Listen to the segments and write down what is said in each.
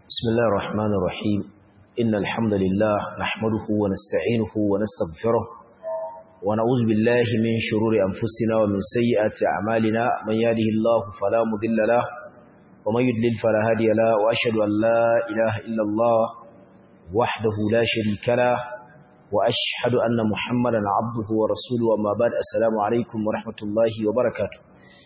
بسم الله الرحمن الرحيم إن الحمد لله نحمده ونستعينه ونستغفره ونعوذ بالله من شرور أنفسنا ومن سيئات أعمالنا من يهده الله فلا مضل له ومن يضلل فلا هادي له وأشهد أن لا إله إلا الله وحده لا شريك له وأشهد أن محمدا عبده ورسوله وما بعد السلام عليكم ورحمة الله وبركاته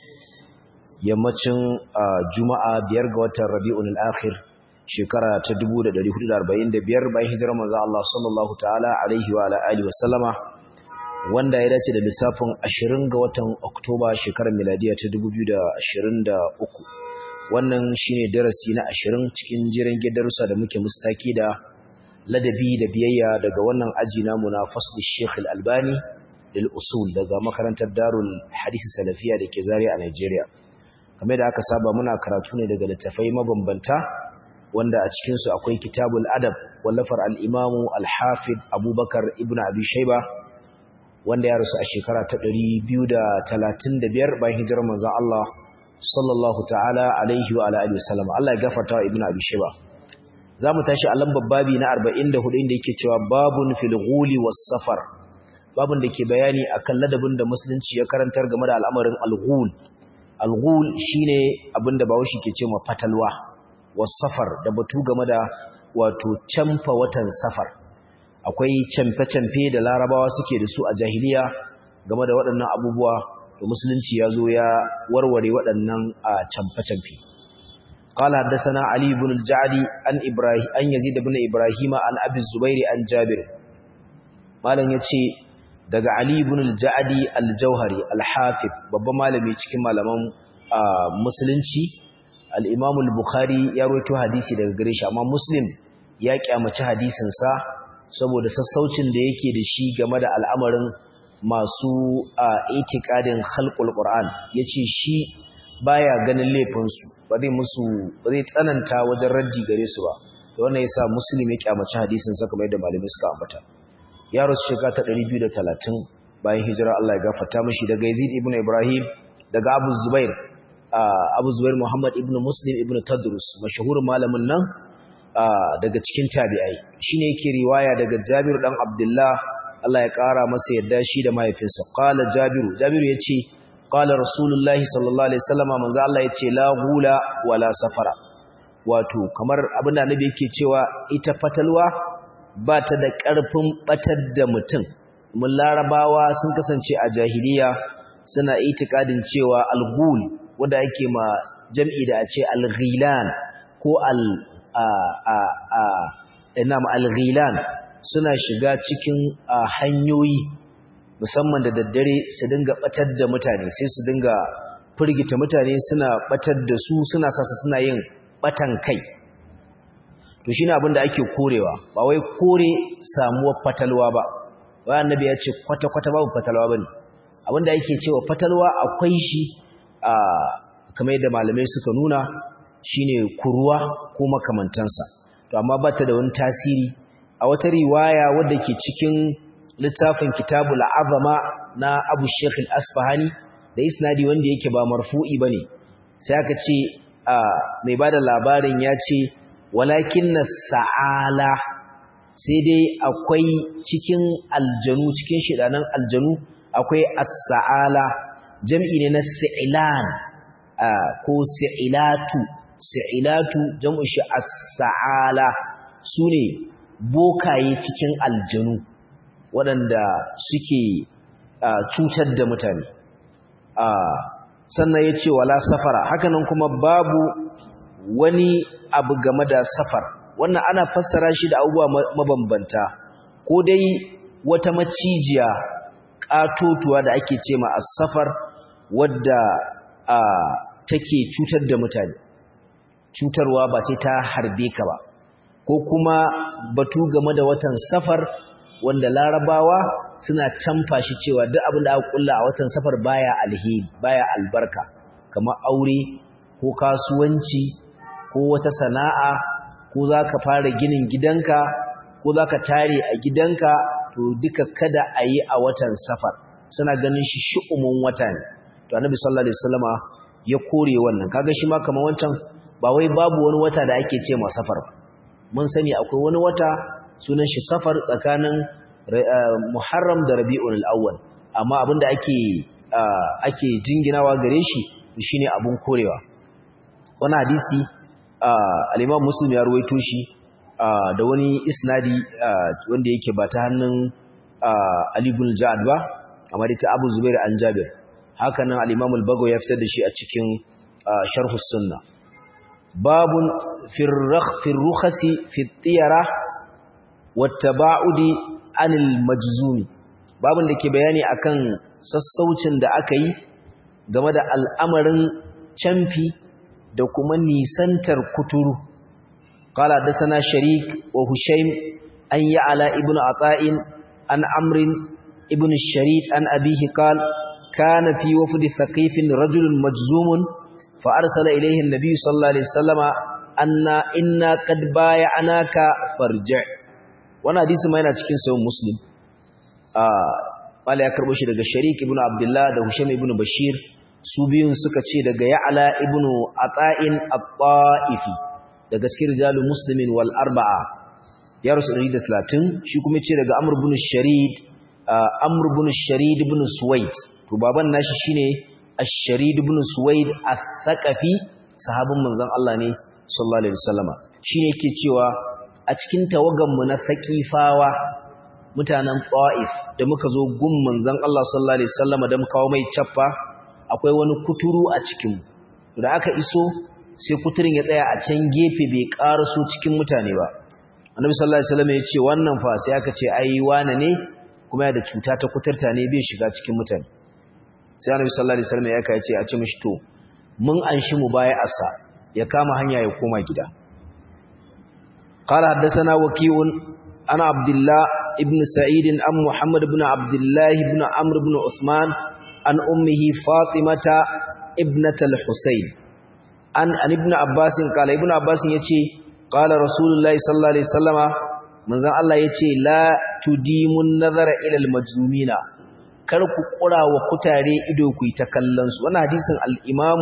yammacin juma'a biyar ga watan rabi'un al-akhir shekara ta 1445 bayan hijirar manzo Allah sallallahu ta'ala alaihi wa alihi wa sallama wanda ya dace da lissafin 20 ga watan Oktoba shekarar miladiya ta 2023 wannan shine darasi na 20 cikin jiran gidarusa da muke mustaki da ladabi da biyayya daga wannan aji namu na fasli Sheikh Al-Albani lil usul daga makarantar Darul Hadith Salafiya da ke Zaria a Nigeria kamar da aka saba muna karatu ne daga littafai mabambanta wanda a cikinsu akwai kitabul adab wallafar al'imamu al-hafid abubakar ibn abi shaiba wanda ya rasu a shekara ta 235 bayan hijirar manzan Allah sallallahu ta'ala alaihi wa alihi wasallam Allah ya gafarta wa ibn abi shaiba za mu tashi a lambar babi na 44 inda yake cewa babun fil ghuli was safar babun da ke bayani akan ladabin da musulunci ya karantar game da al'amarin al-ghul al-ghul shine abinda bawashi ke cewa fatalwa was-safar da batu game da wato camfa watan safar akwai camfe-camfe da larabawa suke da su a jahiliya game da waɗannan abubuwa da musulunci ya zo ya warware waɗannan a camfe-camfe قال حدثنا علي بن الجعدي عن ابراهيم ان يزيد بن ابراهيم عن ابي الزبير عن جابر مالن yace daga Ali ibn al-Ja'di al-Jauhari al-Hafiz babban malami cikin malaman musulunci al-Imam al-Bukhari ya rawaito hadisi daga gare shi amma Muslim ya kyamaci hadisin sa saboda sassaucin da yake da shi game da al'amarin masu itikadin khalqul Qur'an yace shi baya ganin laifin su ba zai musu ba zai tsananta wajen raddi gare su ba to wannan yasa Muslim ya kyamaci hadisin sa kamar yadda malamai suka ambata ya rasu shekara ta 230 bayan hijira Allah ya gafarta mishi daga Yazid ibn Ibrahim daga Abu Zubair Abu Zubair Muhammad ibn Muslim ibn Tadrus mashahurin malamin nan daga cikin tabi'ai shine yake riwaya daga Jabir dan Abdullah Allah ya kara masa yadda shi da mahaifinsa qala Jabiru Jabiru yace qala Rasulullahi sallallahu alaihi wasallam manzo Allah yace la gula wala safara wato kamar abinda annabi yake cewa ita fatalwa ba ta da ƙarfin ɓatar da mutum mun larabawa sun kasance a jahiliya suna itikadin cewa algul wanda ake ma jam'i da a ce alghilan ko al a a a inam alghilan suna shiga cikin hanyoyi musamman da daddare su dinga ɓatar da mutane sai su dinga firgita mutane suna ɓatar da su suna sasa suna yin ɓatan kai to shine abin da ake korewa ba wai kore samuwar fatalwa ba wai annabi ya ce kwata kwata babu fatalwa bane abin da yake cewa fatalwa akwai shi a kamar yadda malamai suka nuna shine kuruwa ko makamantansa to amma ba ta da wani tasiri a wata riwaya wadda ke cikin littafin kitabul azama na Abu Sheikh al-Asfahani da isnadi wanda yake ba marfu'i bane sai aka ce mai bada labarin ya ce walakin na sa'ala sai dai akwai cikin aljanu cikin shidanan aljanu akwai as-sa'ala jam'i ne na si'ilan ko si'ilatu si'ilatu jam'u shi as-sa'ala sune bokaye cikin aljanu waɗanda suke cutar da mutane sannan ya ce wala safara hakanan kuma babu wani abu game da safar wannan ana fassara shi da abubuwa mabambanta ko dai wata macijiya katotuwa da ake ce ma as-safar wadda take cutar da mutane cutarwa ba sai ta harbe ka ba ko kuma batu game da watan safar wanda larabawa suna canfa shi cewa duk abin da aka kulla a watan safar baya alheri baya albarka kamar aure ko kasuwanci ko wata sana'a ko za ka fara ginin gidanka ko za ka tare a gidanka to duka kada a yi a watan safar suna ganin shi shi'umin wata ne to annabi sallallahu alaihi wasallama ya kore wannan kaga shi ma kamar wancan ba wai babu wani wata da ake ce ma safar mun sani akwai wani wata sunan shi safar tsakanin muharram da rabi'ul awwal amma abinda ake ake jinginawa gare shi shine abun korewa wani hadisi al-imam muslim ya ruwaito shi da wani isnadi wanda yake ba ta hannun ali ibn ja'ad ba amma dai ta abu zubair an jabir haka nan al-imam al-bago ya fitar da shi a cikin sharh sunna babun fi rukhasi fi tiyara wattaba'udi anil majzumi babun da ke bayani akan sassaucin da aka yi game da al'amarin camfi da kuma nisantar kuturu qala dasana sharik wa hushaym an ya'ala ibnu ata'in an amrin ibnu sharid an abihi qala kana fi wafdi thaqifin rajulun majzumun fa arsala ilayhi an-nabiy sallallahu alaihi wasallama anna inna qad bay'anaka farji' wannan hadisi ma yana cikin sahih muslim Mala ya karbo shi daga Sharik ibn Abdullah da Husham ibn Bashir su biyun suka ce daga Ya'la ibn Ata'in At-Ta'ifi daga cikin rijalul muslimin wal arba'a ya rasu 130 shi kuma ce daga Amr ibn Sharid Amr ibn Sharid ibn Suwaid to baban nashi shine Ash-Sharid ibn Suwaid Ath-Thaqafi sahabin manzon Allah ne sallallahu alaihi wasallama shine yake cewa a cikin tawagan mu na Saqifawa mutanen Ta'if da muka zo gun manzon Allah sallallahu alaihi wasallama da muka kawo mai chaffa akwai wani kuturu a cikin mu da aka iso sai kuturin ya tsaya a can gefe bai karaso cikin mutane ba Annabi sallallahu alaihi wasallam ya ce wannan fa sai aka ce ai wane ne kuma ya da cuta ta kuturta ne bai shiga cikin mutane sai Annabi sallallahu alaihi wasallam ya kai ce a ce mishi to mun anshi mu baya asa ya kama hanya ya koma gida قال حدثنا وكيع أنا عبد الله ابن سعيد أم محمد بن عبد الله بن عمرو بن عثمان عن أمه فاطمة ابنة الحسين عن عن ابن عباس قال ابن عباس يتي قال رسول الله صلى الله عليه وسلم من زن الله يتي لا تديم النظر إلى المجنومين kar ku kura wa kutare ido ku yi ta kallon su wannan hadisin al-Imam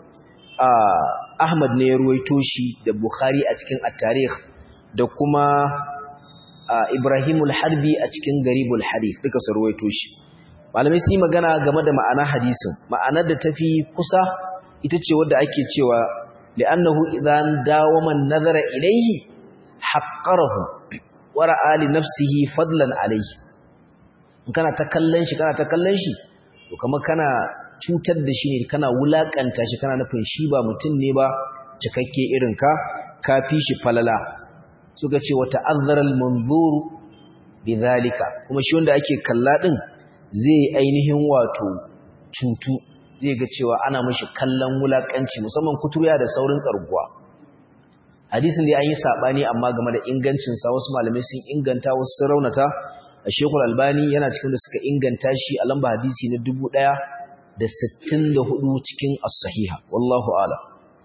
Ahmad ne ya ruwaito shi da Bukhari a cikin at-Tarikh da kuma Ibrahimul Harbi a cikin Garibul Hadith duka su ruwaito shi malamai su yi magana game da ma'ana hadisin ma'anar da tafi kusa ita ce wadda ake cewa li'annahu idan dawama nazara ilayhi haqqarahu wa ra'a li nafsihi fadlan alayhi in kana ta kallon shi kana ta kallon shi to kamar kana cutar da shi ne kana wulakanta shi kana nufin shi ba mutum ne ba cikakke irin ka kafi shi falala suka ce wa ta'azzara al-manzur bidhalika kuma shi wanda ake kalla din zai ainihin wato cutu zai ga cewa ana mashi kallon wulakanci musamman kuturiya da saurin tsarguwa hadisin da an yi sabani amma game da ingancin sa wasu malamai sun inganta wasu sun raunata a shekul albani yana cikin da suka inganta shi a lamba hadisi na dubu ɗaya da sittin da hudu cikin as-sahiha wallahu ala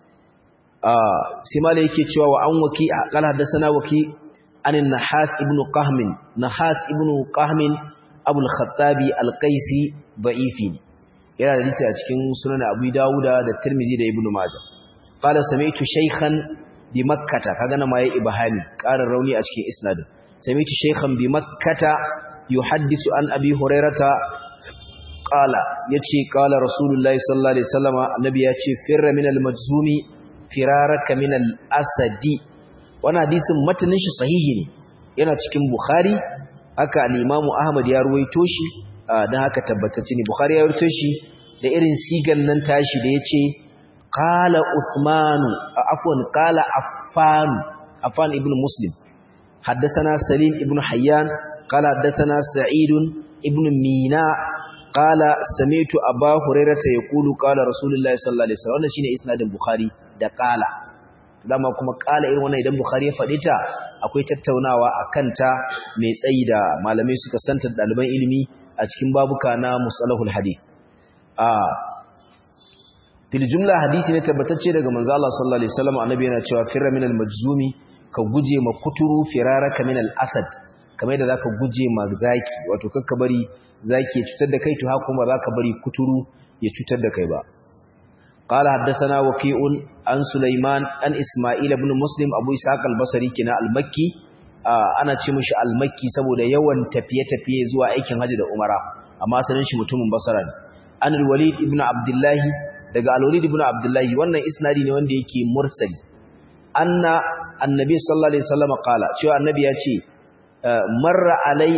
sai malai yake cewa wa an waki a kala haddasa waki anin nahas ibnu qahmin nahas ibnu qahmin abul khattabi al-qaisi da'ifi yana da hadisi a cikin sunan abu dawuda da tirmizi da ibnu majah qala sami'tu shaykhan bi makkah kaga na mai ibahani ƙarin rauni a cikin isnadin sami'tu shaykhan bi makkah yuhaddisu an abi hurairata qala yace qala rasulullahi sallallahu alaihi wasallam annabi yace firra min al-majzumi firaraka min al-asadi wannan hadisin matanin shi sahihi ne yana cikin bukhari haka al-Imam Ahmad ya ruwaito shi dan haka tabbatacce ne Bukhari ya ruwaito shi da irin sigan nan tashi da yace qala Uthman afwan qala Affan Affan ibn Muslim haddathana Salim ibn Hayyan qala haddathana Sa'id ibn Mina qala sami'tu Abu Hurairah yaqulu qala Rasulullahi sallallahu alaihi wasallam wannan shine isnadin Bukhari da qala dama kuma qala irin wannan idan Bukhari ya faɗi ta akwai tattaunawa a kanta mai tsayi da malamai suka santa ɗaliban ilimi a cikin babuka na musalahul hadith a fil jumla hadisi ne tabbatacce daga manzo Allah sallallahu alaihi wasallam annabi yana cewa firra minal majzumi ka guje ma kuturu firaraka minal asad kamar yadda zaka guje ma zaki wato kakka bari zaki ya cutar da kai to haka kuma zaka bari kuturu ya cutar da kai ba قال حدثنا وكيع عن سليمان عن إسماعيل بن مسلم أبو إسحاق البصري كنا المكي ana ce mishi almakki saboda yawan tafiye-tafiye zuwa aikin haji da umara amma sanin shi mutumin basara ne an walid ibn abdullahi daga al-walid ibn abdullahi wannan isnadi ne wanda yake mursali anna annabi sallallahu alaihi wasallam qala cewa annabi ya ce marra alai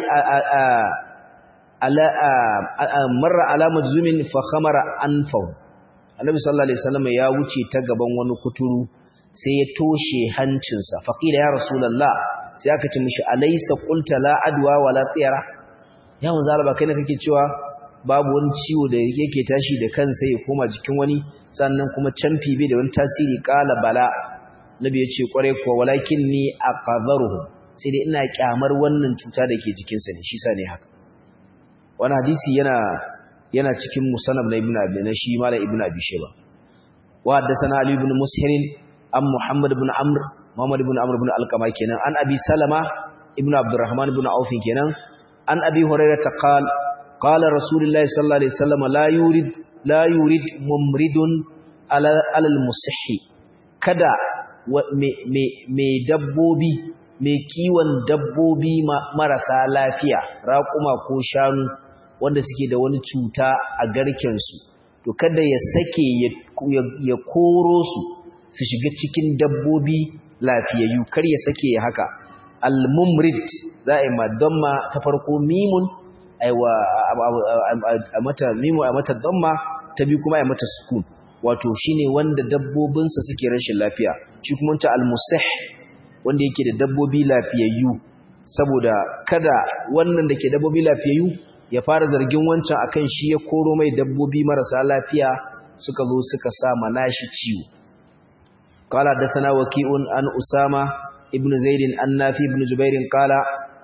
ala marra ala majzumin fa khamara anfahu annabi sallallahu alaihi wasallam ya wuce ta gaban wani kuturu sai ya toshe hancinsa faqila ya rasulullah sai aka ce mishi alaysa qulta la adwa wala tsira ya manzo Allah kai ne kake cewa babu wani ciwo da yake tashi da kansa ya koma jikin wani sannan kuma canfi bai da wani tasiri qala bala nabi ya ce kware kuwa walakinni aqadharuhu sai dai ina kyamar wannan cuta da ke jikinsa ne shi sa ne haka wani hadisi yana yana cikin musannab na ibnu abi na shi mala ibnu abi shayba wa haddathana ali ibn mushirin am muhammad ibn amr muhammad ibn amr ibn alqama kenan an abi salama ibnu abdurrahman ibn auf kenan an abi hurairah qala qala rasulullahi sallallahu alaihi wasallam la yurid la yurid mumridun ala al musihhi kada me dabbobi mai kiwon dabbobi marasa lafiya raƙuma ko shanu wanda suke da wani cuta a garkensu to kada ya sake ya koro su su shiga cikin dabbobi lafiyayyu kar ya sake ya haka al-mumrid za a yi madamma ta farko mimun aiwa a mata mimu a mata damma ta biyu kuma a mata sukun wato shine wanda dabbobinsa suke rashin lafiya shi kuma ta al-musih wanda yake da dabbobi lafiyayyu saboda kada wannan da ke dabbobi lafiyayyu ya fara zargin wancan akan shi ya koro mai dabbobi marasa lafiya suka zo suka sa manashi ciwo qala dasana waqi'un an usama ibnu zaid an nafi ibn jubair qala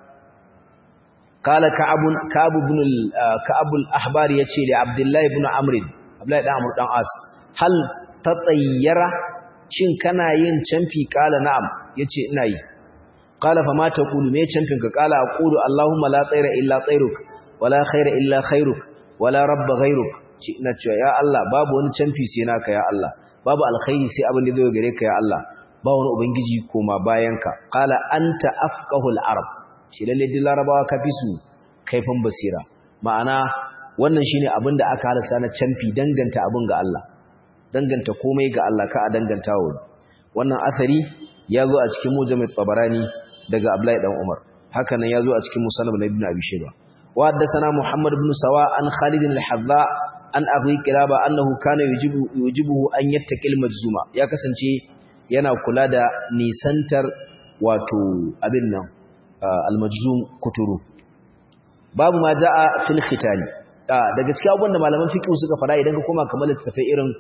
qala ka'ab ka'ab ibn ka'ab al-ahbar yace li abdullah ibn amr abdullah dan amr dan as hal tatayyara shin kana yin canfi qala na'am yace ina yi qala fa ma taqulu me canfin ka qala aqulu allahumma la tayra illa tayruk wala khaira illa khairuk wala rabba ghairuk ci ina cewa ya Allah babu wani canfi sai naka ya Allah babu alkhairi sai abin da zai gare ka ya Allah ba wani ubangiji koma bayanka qala anta afqahul arab shi lalle din larabawa ka fi su kaifin basira ma'ana wannan shine abin da aka halatta na canfi danganta abin ga Allah danganta komai ga Allah ka a danganta wa wannan asari ya zo a cikin mujamid tabarani daga Abdullahi dan Umar haka nan ya zo a cikin musannad na Ibn Abi Shayba wa haddathana Muhammad ibn Sawa an Khalid al-Hadza an Abi Kilaba annahu kana yujibu yujibuhu an yattaqil majzuma ya kasance yana kula da nisantar wato abin nan al-majzum kuturu babu ma jaa fil khitani daga cikin abubuwan da malaman fiqh suka fara idan ka koma kamar littafai irin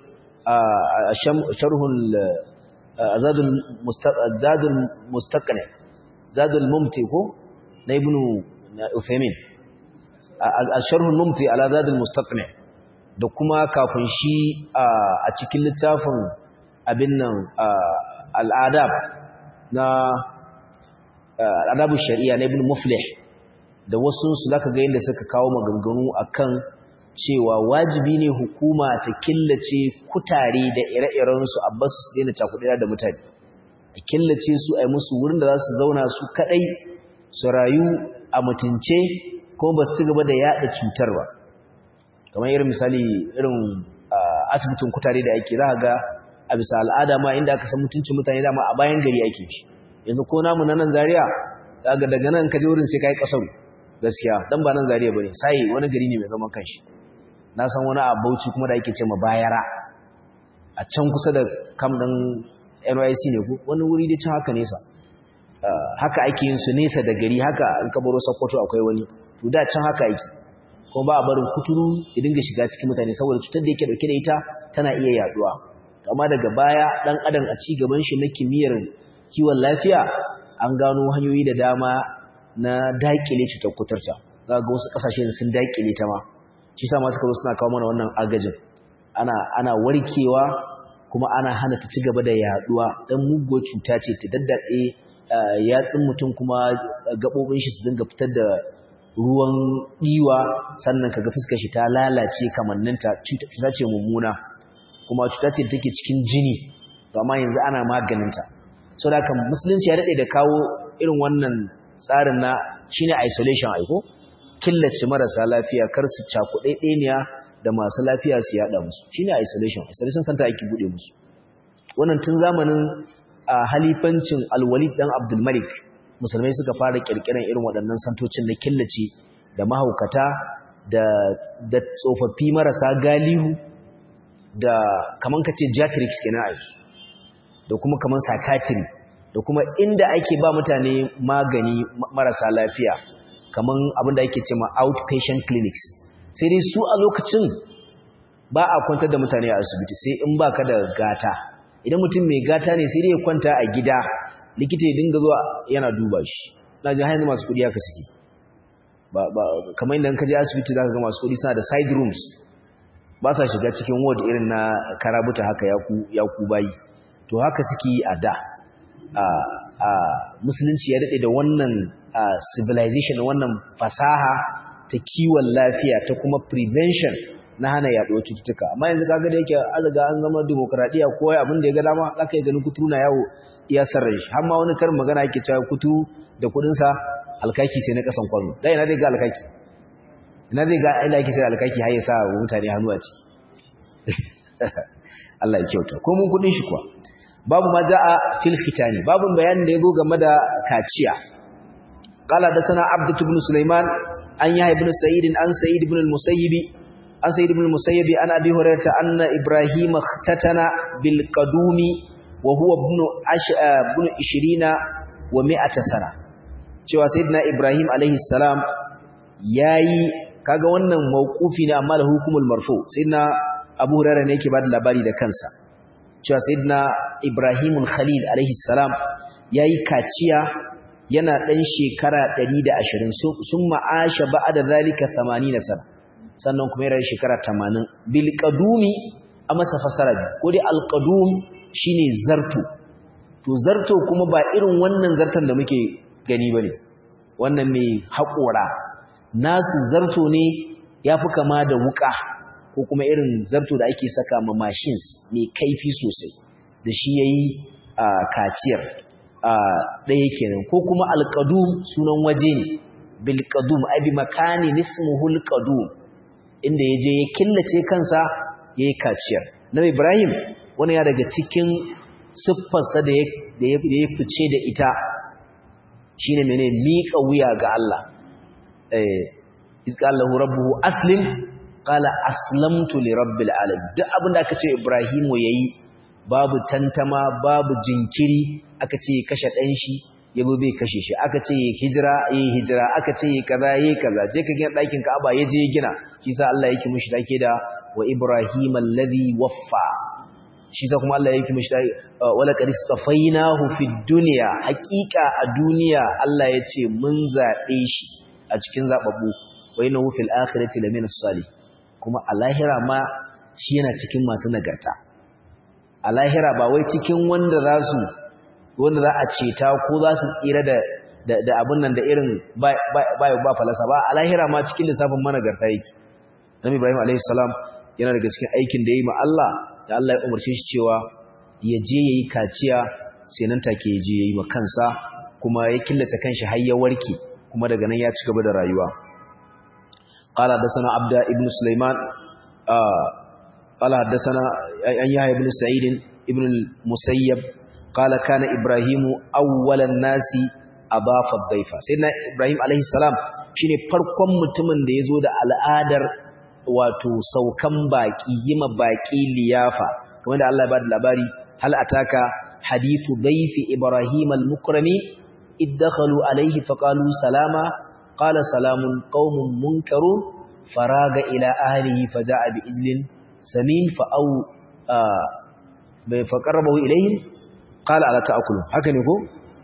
sharhul zadul zadul mustaqni zadul mumti ko na ibnu Uthaymin al-sharhul mumti ala zadul mustaqni da kuma kafin shi a cikin littafin abin nan al'adab na al'adabu shari'a na ibn muflih da wasu su zaka ga yadda suka kawo maganganu akan cewa wajibi ne hukuma ta killace kutare da ire-iren su a basu su daina cakuɗa da mutane a killace su a yi musu wurin da za su zauna su kaɗai su rayu a mutunce kuma ba su ci gaba da yaɗa cutar ba kamar irin misali irin asibitin kutare da ake za ga a bisa al'ada ma inda aka san mutuncin mutane dama a bayan gari ake shi yanzu ko namu na nan Zariya, daga daga nan ka je wurin sai kai kasar gaskiya dan ba nan Zariya bane sai wani gari ne mai zaman kanshi na san wani a Bauchi kuma da ake ce ma bayara a can kusa da kam din NYC ne ko wani wuri da can haka nesa haka ake yin su nesa da gari haka in ka baro Sokoto akwai wani to da can haka ake kuma ba a barin kuturu ya dinga shiga cikin mutane saboda cutar da yake dauke da ita tana iya yaduwa amma daga baya dan adam a ci gaban shi na kimiyyar kiwon lafiya an gano hanyoyi da dama na dakile cutar kuturta za ga wasu kasashe sun dakile ta ma shi sa ma suka zo suna kawo mana wannan agajin ana ana warkewa kuma ana hana ta ci gaba da yaduwa dan muguwar cuta ce ta daddatse yatsun mutum kuma gabobin shi su dinga fitar da ruwan diwa sannan kaga fuskar shi ta lalace kamanninta cuta ce mummuna kuma cuta ce da take cikin jini to amma yanzu ana maganinta so da kan musulunci ya daɗe da kawo irin wannan tsarin na shine isolation aiko killace marasa lafiya kar su cakuɗe ɗeniya da masu lafiya su yaɗa musu shine isolation isolation center ake buɗe musu wannan tun zamanin halifancin alwalid dan abdul malik musulmai suka fara kirkiran irin waɗannan santocin na killace da mahaukata da da tsofaffi marasa galihu da kaman kace geriatrics kenan a da kuma kaman psychiatry da kuma inda ake ba mutane magani marasa lafiya kaman abin da ake cewa outpatient clinics sai dai su a lokacin ba a kwantar da mutane a asibiti sai in baka da gata idan mutum mai gata ne sai dai ya kwanta a gida likita ya dinga zuwa yana duba shi na ji hanyar masu kudi aka suke ba ba kamar inda ka je asibiti zaka ga masu kudi suna da side rooms ba sa shiga cikin ward irin na karabuta haka ya ku bayi to haka suke a da a musulunci ya daɗe da wannan civilization wannan fasaha ta kiwon lafiya ta kuma prevention na hana yaɗuwar cututtuka amma yanzu kaga da yake an riga an zama demokradiya ko abin da ya ga dama zaka yi ganin kuturu na yawo iya sarra shi har ma wani karin magana yake cewa kutu da kudin sa alkaki sai na kasan kwano dai ina zai ga alkaki ina zai ga ina yake sai alkaki har ya sa mutane hannu a ciki Allah ya kyauta ko mun kudin shi kuwa babu ma jaa fil fitani babu bayanin da yazo game da kaciya qala da sana abdatu ibn sulaiman an yahya ibn sa'id an sa'id ibn al-musayyib an sa'id ibn al-musayyib an abi hurairah anna ibrahim ikhtatana bil qadumi wa huwa ibn ibn 20 wa 100 sana cewa sayyidina ibrahim alaihi salam yayi kaga wannan mauqufi ne amma da hukumul marfu sayyidina abu hurairah ne yake bada labari da kansa cewa sayyidina ibrahimul khalil alaihi salam yayi kaciya yana dan shekara 120 sun ma'asha ba'da zalika 80 sana sannan kuma yana shekara 80 bil qadumi a masa fasara ko dai al qadum shine zarto to zarto kuma ba irin wannan zartan da muke gani bane wannan mai haƙora nasu zarto ne yafi kama da wuka ko kuma irin zarto da ake saka ma machines mai kaifi sosai da shi yayi kaciyar ɗaya kenan ko kuma alqadum sunan waje ne bil qadum ai bi makani ismuhu alqadum inda yaje ya killace kansa yayi kaciyar nabi ibrahim wani ya daga cikin siffarsa da ya fice da ita shine mene miƙa wuya ga Allah eh izqalahu rabbuhu aslim qala aslamtu li rabbil alamin duk abin da aka ce ibrahimu yayi babu tantama babu jinkiri aka ce kashe dan shi yazo bai kashe shi aka ce hijira yayi hijira aka ce kaza yayi kaza je ka gina dakin Ka'aba ya je gina shi sa Allah yake mushi dake da wa ibrahim alladhi waffa shi sa kuma Allah yake mushi wala qad istafainahu fid dunya haqiqa a duniya Allah yace mun zabe shi a cikin zababbu wa innahu fil akhirati lamina salih kuma a lahira ma shi yana cikin masu nagarta a lahira ba wai cikin wanda za su wanda za a ceta ko za su tsira da da abin nan da irin ba ba falasa ba a lahira ma cikin lissafin managarta yake Nabi Ibrahim alayhi salam yana daga cikin aikin da yayi ma Allah da Allah ya umarce shi cewa ya je yayi kaciya sai nan take ya je yayi ma kansa kuma ya killace kanshi har ya warke kuma daga nan ya ci gaba da rayuwa قال حدثنا عبد ابن سليمان آه قال حدثنا أن يحيى بن سعيد ابن المسيب قال كان إبراهيم أول الناس أضاف الضيفة سيدنا إبراهيم عليه السلام shine farkon mutumin da yazo da al'adar wato saukan baki yima baki liyafa kamar da Allah ya bada labari hal ataka hadithu dhayfi ibrahim al-mukrami iddakhalu alayhi faqalu salama قال سلام قوم منكرون فراغ إلى أهله فجاء بإجل سمين فأو فقربه إليهم قال على تأكلوا هكذا يقول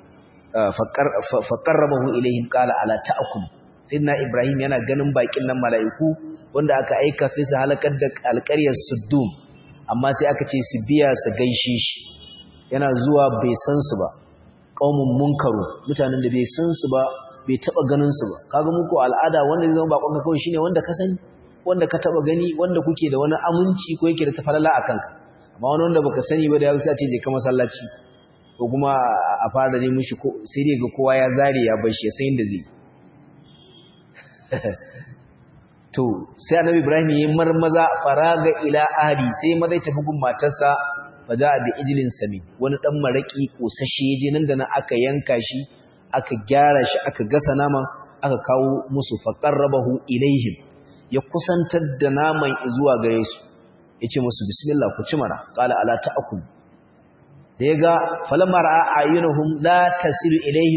فقربه إليهم قال على تأكلوا سيدنا إبراهيم yana ganin bakin nan mala'iku wanda aka aika sai su halakar da alƙaryar Suddum amma sai aka ce su biya su gaishe shi yana zuwa bai san su ba qaumun munkaru mutanen da bai san su ba bai taba ganin su ba kaga muku al'ada wanda zai zama bakon ka kawai shine wanda ka sani wanda ka taba gani wanda kuke da wani aminci ko yake da tafalala akan ka amma wani wanda baka sani ba da ya sai ce je ka masallaci ko kuma a fara ne mishi ko sai dai ga kowa ya zare ya bar shi sai inda zai to sai annabi ibrahim yayin marmaza faraga ila ahli sai mazai tafi gun matarsa faja bi ijlin sami wani dan maraki kosashe yaje nan da nan aka yanka shi aka gyara shi aka gasa naman aka kawo musu faqarrabahu ilaihim ya kusantar da naman zuwa gare su yace musu bismillah ku ci mara qala ala ta'kul da yaga falamma ra'a ayunuhum la tasilu ilaihi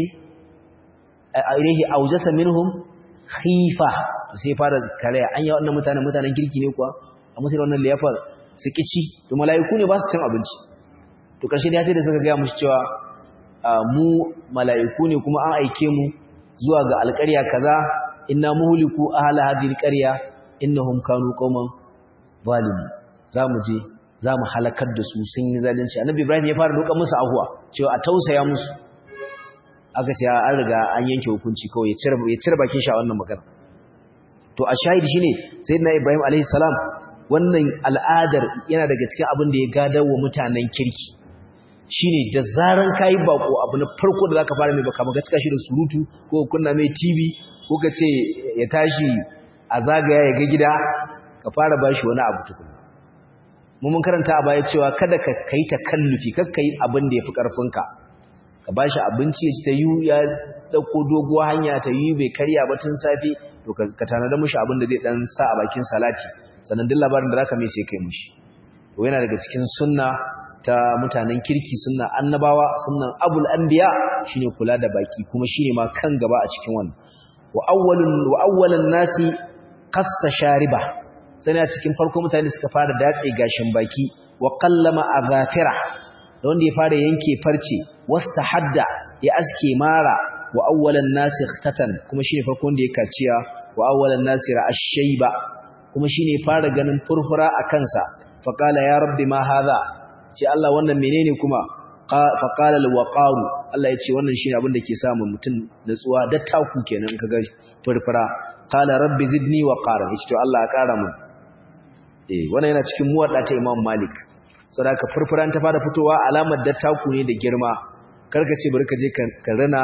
ilaihi awjasa minhum khifa sai fara kare an yi wannan mutanen mutanen kirki ne kuwa a musu wannan liyafar su kici to mala'iku ne ba su cin abinci to karshe ya sai da suka ga mushi cewa mu mala'iku ne kuma an aike mu zuwa ga alƙarya kaza inna muhliku ahla hadhihi alqarya innahum kanu qauman zalimin zamu je zamu halakar da su sun yi zalunci annabi ibrahim ya fara roƙa musu ahuwa cewa a tausaya musu aka ce an riga an yanke hukunci kawai ya cire bakin shi a wannan magana to a shahidi shine sayyidina ibrahim alaihi salam wannan al'adar yana daga cikin abin da ya gadar wa mutanen kirki shine da zaran kai bako abu na farko da zaka fara mai baka maka cika shi da surutu ko kunna mai TV ko ka ce ya tashi a zagaya ya ga gida ka fara bashi wani abu tukuna mu mun karanta a baya cewa kada ka kai takallufi kar kai abin da yafi karfinka ka bashi abinci ya ci ta yu ya dauko doguwa hanya ta yi bai karya ba tun safe to ka tanada mushi abin da zai dan sa a bakin salati sannan duk labarin da zaka mai sai kai mushi to yana daga cikin sunna ta mutanen kirki sunna annabawa sunnan abul anbiya shine kula da baki kuma shine ma kan gaba a cikin wannan wa awwalun wa awwalan nasi qassa shariba sai a cikin farko mutane suka fara datse gashin baki wa qallama azafira da wanda ya fara yanke farce wastahadda ya aske mara wa awwalan nasi ikhtatan kuma shine farkon da ya kaciya wa awwalan nasi ra'ash-shayba kuma shine fara ganin furfura a kansa fa qala ya rabbi ma hadha ce Allah wannan menene kuma fa qala al-waqaru Allah yace wannan shine abin da ke samu mutum natsuwa da taku kenan kaga furfura qala rabbi zidni waqara yace to Allah ya kara mun eh wannan yana cikin muwadda ta Imam Malik saboda ka furfuran ta fara fitowa alamar da taku ne da girma karka ce bari ka je ka rana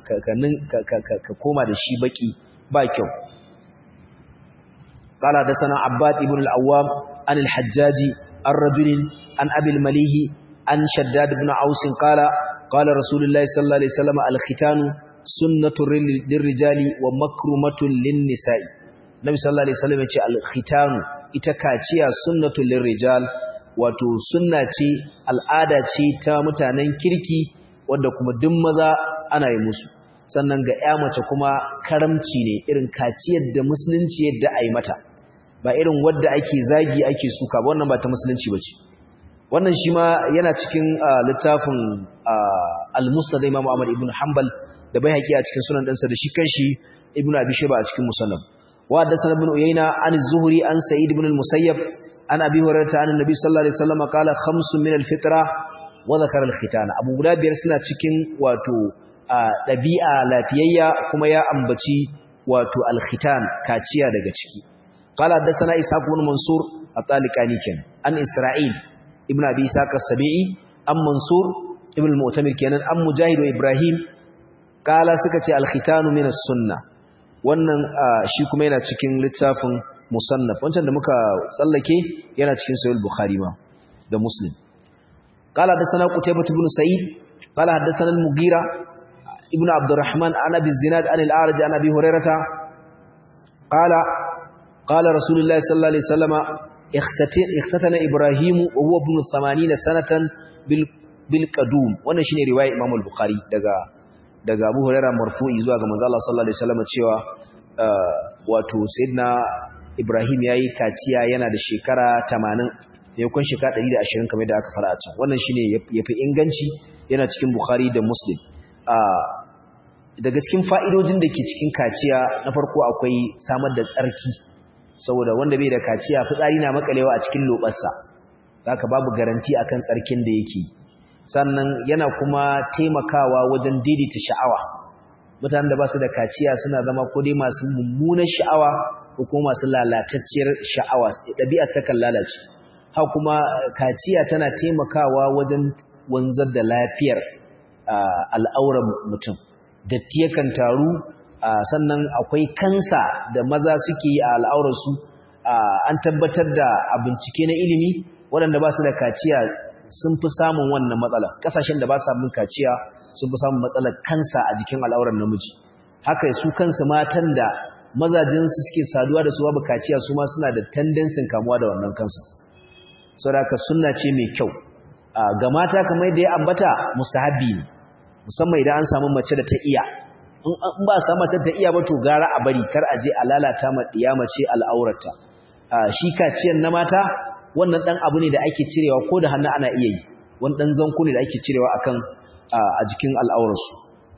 ka koma da shi baki ba kyau قال حدثنا عباد ابن العوام عن الحجاج الرجل عن أبي المليه عن شداد بن عوس قال قال رسول الله صلى الله عليه وسلم الختان سنة للرجال ومكرمة للنساء النبي صلى الله عليه وسلم يقول الختان itakaciya sunnatul lirrijal wato sunna ce al'ada ce ta mutanen kirki wanda kuma duk maza ana yi musu sannan ga ya mace kuma karamci ne irin kaciyar da musulunci yadda a yi mata ba irin wadda ake zagi ake suka ba wannan ba ta musulunci ba ce wannan shi ma yana cikin littafin al-musnad imam ahmad ibn hanbal da bai haƙi a cikin sunan ɗansa da shi kanshi ibn abi shayba a cikin musannaf wa haddathana ibn uyayna an az-zuhri an sa'id ibn al-musayyab an abi hurairah an annabi sallallahu alaihi wasallam qala khamsun min al-fitra wa dhakara al-khitana abu guda biyar suna cikin wato ɗabi'a lafiyayya kuma ya ambaci wato al-khitan kaciya daga ciki qala haddathana ishaq ibn mansur at-taliqani kenan an isra'il ibn abi ishaq as-sabi'i an mansur ibn al-mu'tamir kenan an mujahid wa ibrahim qala suka ce al-khitanu min as-sunnah wannan shi kuma yana cikin littafin musannaf wancan da muka tsallake yana cikin sahih bukhari ma da muslim qala hadathana qutaybah ibn sa'id qala hadathana al-mughira ibn abdurrahman an abi zinad an al-a'raj an abi hurairah qala qala rasulullah sallallahu alaihi wasallam ikhtatana ibrahim wa huwa ibn 80 sanatan bil bil qadum wannan shine riwaya imam al-bukhari daga daga Abu Hurairah marfu'i zuwa ga manzo Allah sallallahu alaihi wasallam cewa wato sayyidina Ibrahim yayi kaciya yana da shekara 80 yakon shekara 120 kamar da aka fara a can wannan shine yafi inganci yana cikin Bukhari da Muslim daga cikin fa'idojin da ke cikin kaciya na farko akwai samar da tsarki saboda wanda bai da kaciya fitsari na makalewa a cikin lobarsa haka babu garanti akan tsarkin da yake sannan yana kuma taimakawa wajen daidaita sha'awa mutanen da ba su da kaciya suna zama ko dai masu mummunar sha'awa ko kuma masu lalatacciyar sha'awa ɗabi'a ta kan lalace ha kuma kaciya tana taimakawa wajen wanzar da lafiyar al'auran mutum datti yakan taru sannan akwai kansa da maza suke yi a al'aurarsu an tabbatar da a bincike na ilimi waɗanda ba su da kaciya sun fi samun wannan matsala ƙasashen da ba su samun kaciya sun fi samun matsalar kansa a jikin al'auran namiji haka su kansu matan da mazajinsu suke saduwa da su babu kaciya su ma suna da tendensin kamuwa da wannan kansa saboda sunna ce mai kyau ga mata kamar yadda ya ambata mustahabi ne musamman idan an samu mace da ta iya in ba samu ta ta iya ba to gara a bari kar a je a lalata ma diya mace al'aurata shi kaciyan na mata wannan dan abu ne da ake cirewa ko da hannu ana iya yi wani dan zanko ne da ake cirewa akan a jikin al'aurarsu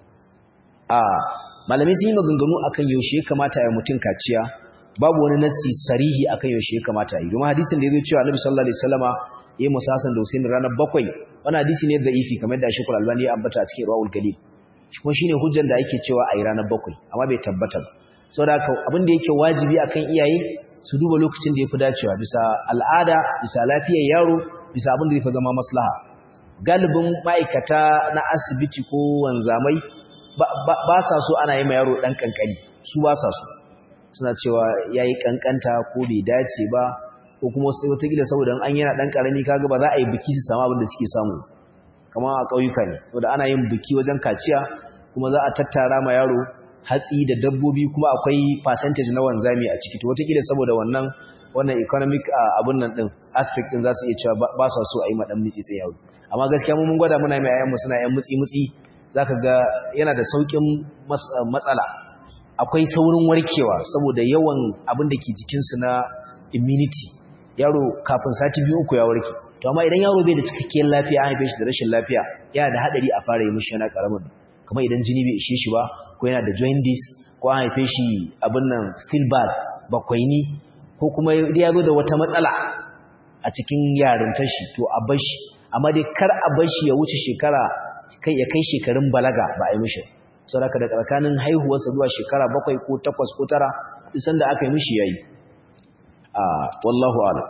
a malamai sun yi maganganu akan yaushe ya kamata ya mutum kaciya babu wani nassi sarihi akan yaushe ya kamata yi domin hadisin da ya zo cewa Annabi sallallahu alaihi wasallama yayi musasan da Husaini ranar bakwai wannan hadisi ne da'ifi kamar da Sheikhul Albani ya ambata a cikin Rawul Galil kuma shine hujjar da ake cewa a yi ranar bakwai amma bai tabbata ba saboda haka abin da yake wajibi akan iyaye su duba lokacin da yafi dacewa bisa al'ada bisa lafiyar yaro bisa abin da yafi zama maslaha galibin ma'aikata na asibiti ko wanzamai ba sa so ana yi ma yaro dan kankani su ba sa so suna cewa yayi kankanta ko bai dace ba ko kuma sai wataƙila saboda an yana dan karami kaga ba za a yi biki su samu abin da suke samu kama a ƙauyuka ne saboda ana yin biki wajen kaciya kuma za a tattara ma yaro hatsi da dabbobi kuma akwai percentage na wanzami a ciki to wataƙila saboda wannan wannan economic abun nan din aspect din za su iya cewa ba sa so a yi madan mitsi tsaye yaro amma gaskiya mun gwada muna mai ayyanmu suna yan mutsi mutsi zaka ga yana da saukin matsala akwai saurin warkewa saboda yawan abin da ke jikinsu na immunity yaro kafin sati biyu uku ya warke to amma idan yaro bai da cikakkiyar lafiya an haife shi da rashin lafiya yana da hadari a fara yi mishi yana karamin kamar idan jini bai ishe shi ba ko yana da jaundice ko an haife shi abin nan still bad bakwaini ko kuma ya zo da wata matsala a cikin yarintar shi to a bar shi amma dai kar a bar shi ya wuce shekara kai ya kai shekarun balaga ba a yi mishi saboda da tsakanin haihuwarsa zuwa shekara bakwai ko takwas ko tara isan da aka yi mishi yayi a wallahu a'lam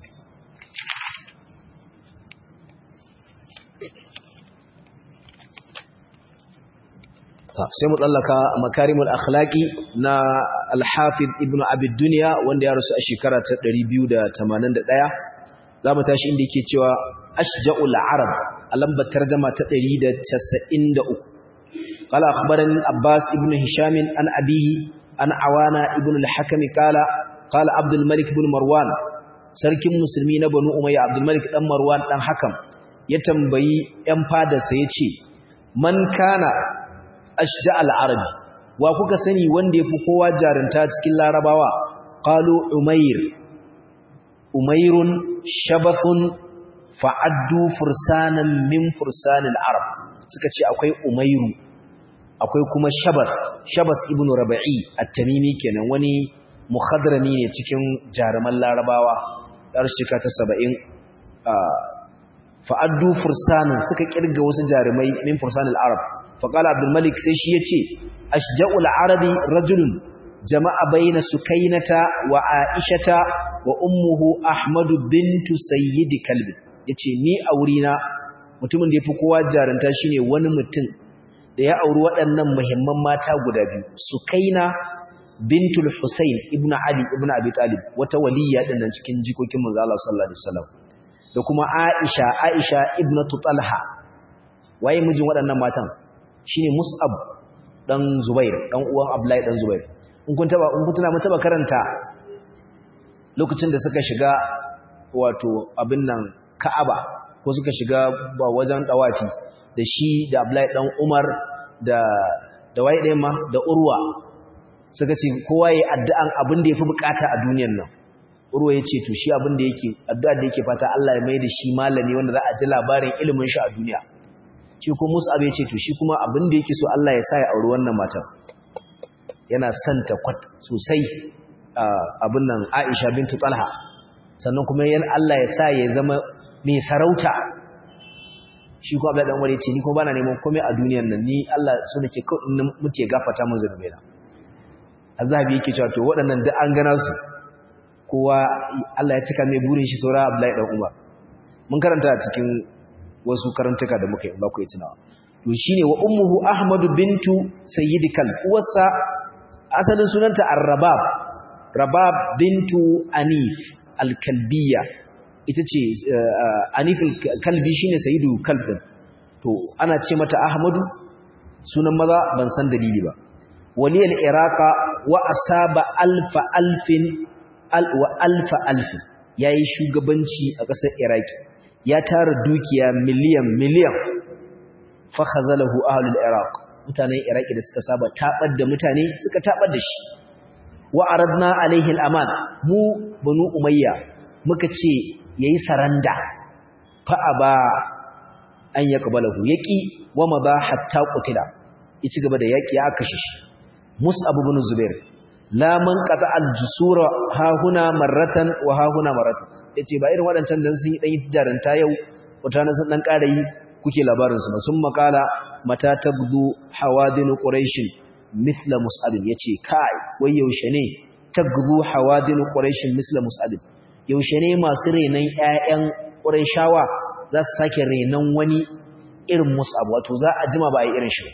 sai mu tsallaka makarimul akhlaqi na al-hafiz ibnu abid dunya wanda ya rasu a shekara ta 281 zamu tashi inda yake cewa ashja'ul arab a lambar tarjuma ta 193 قال أخبرني عباس ابن هشام عن أبيه عن عوانا ابن الحكم قال قال عبد الملك بن مروان sarkin musulmi na banu umayya abdul malik dan marwan dan hakam ya tambayi yan fadarsa yace man kana ashja al arabi wa kuka sani wanda yafi kowa jarunta cikin larabawa qalu umayr umayrun shabathun fa'addu fursanan min fursanil arab suka ce akwai umayru akwai kuma shabas shabas ibnu rabi'i at-tamimi kenan wani mukhadrami ne cikin jaruman larabawa yar shika ta 70 fa'addu fursanan suka kirga wasu jarumai min fursanil arab faqala abdul malik sai shi yace ashja'ul arabi rajulun jama'a baina sukainata wa aishata wa ummuhu ahmadu bintu sayyid kalbi yace ni a wurina mutumin da yafi kowa jarunta shine wani mutum da ya auri waɗannan muhimman mata guda biyu sukaina bintul husayn ibnu ali ibnu abi talib wata waliya din nan cikin jikokin manzo Allah sallallahu alaihi wasallam da kuma aisha aisha ibnatu talha waye mijin waɗannan matan shine mus'ab dan zubair dan uwan abdullahi dan zubair in kun taba in kun tuna mun taba karanta lokacin da suka shiga wato abin nan ka'aba ko suka shiga ba wajen dawafi da shi da abdullahi dan umar da da waye ɗaya ma da urwa suka ce kowa yayi addu'an abin da yafi bukata a duniyar nan urwa yace to shi abin da yake addu'a da yake fata Allah ya mai da shi malami wanda za a ji labarin ilimin shi a duniya shi kuma Mus'ab yace to shi kuma abin da yake so Allah ya sa ya auri wannan matan yana santa kwat sosai abin nan Aisha bintu Talha sannan kuma yan Allah ya sa ya zama mai sarauta shi ko Abdullahi dan Umar yace ni kuma bana neman komai a duniyar nan ni Allah so nake kawai in muke gafata mun zunubai na Azhabi yake cewa to waɗannan duk an gana su kowa Allah ya cika mai burin shi saura Abdullahi dan Umar mun karanta a cikin wasu karantuka da muka yi ba ku yi tunawa to shine wa ummuhu Ahmad bintu Sayyid Kal uwarsa asalin sunanta Ar-Rabab Rabab bintu Anif Al-Kalbiyya ita ce Anif Al-Kalbi shine Sayyidu Kalb to ana ce mata Ahmadu sunan maza ban san dalili ba waliyal iraqa wa asaba alfa alfin wa alfa alfin yayi shugabanci a ƙasar iraki ya tara dukiya miliyan miliyan fa khazalahu ahlul iraq mutanen iraki da suka saba tabar da mutane suka tabar da shi wa aradna alaihi al-aman mu banu umayya muka ce yayi saranda fa aba an yaqbalahu yaqi wa madha hatta qutila ya ci gaba da yaki ya kashe shi mus'ab ibn zubair la man qata al-jusura ha huna marratan wa ha huna marratan yace ba irin wadancan dan sun yi dan jaranta yau wata na sun dan ƙara yi kuke labarin su ba sun makala mata tagdu hawadin quraish mithla mus'ab yace kai wai yaushe ne tagdu hawadin quraish mithla mus'ab yaushe ne masu renan ƴaƴan quraishawa za su sake renan wani irin mus'ab wato za a jima ba a yi irin shi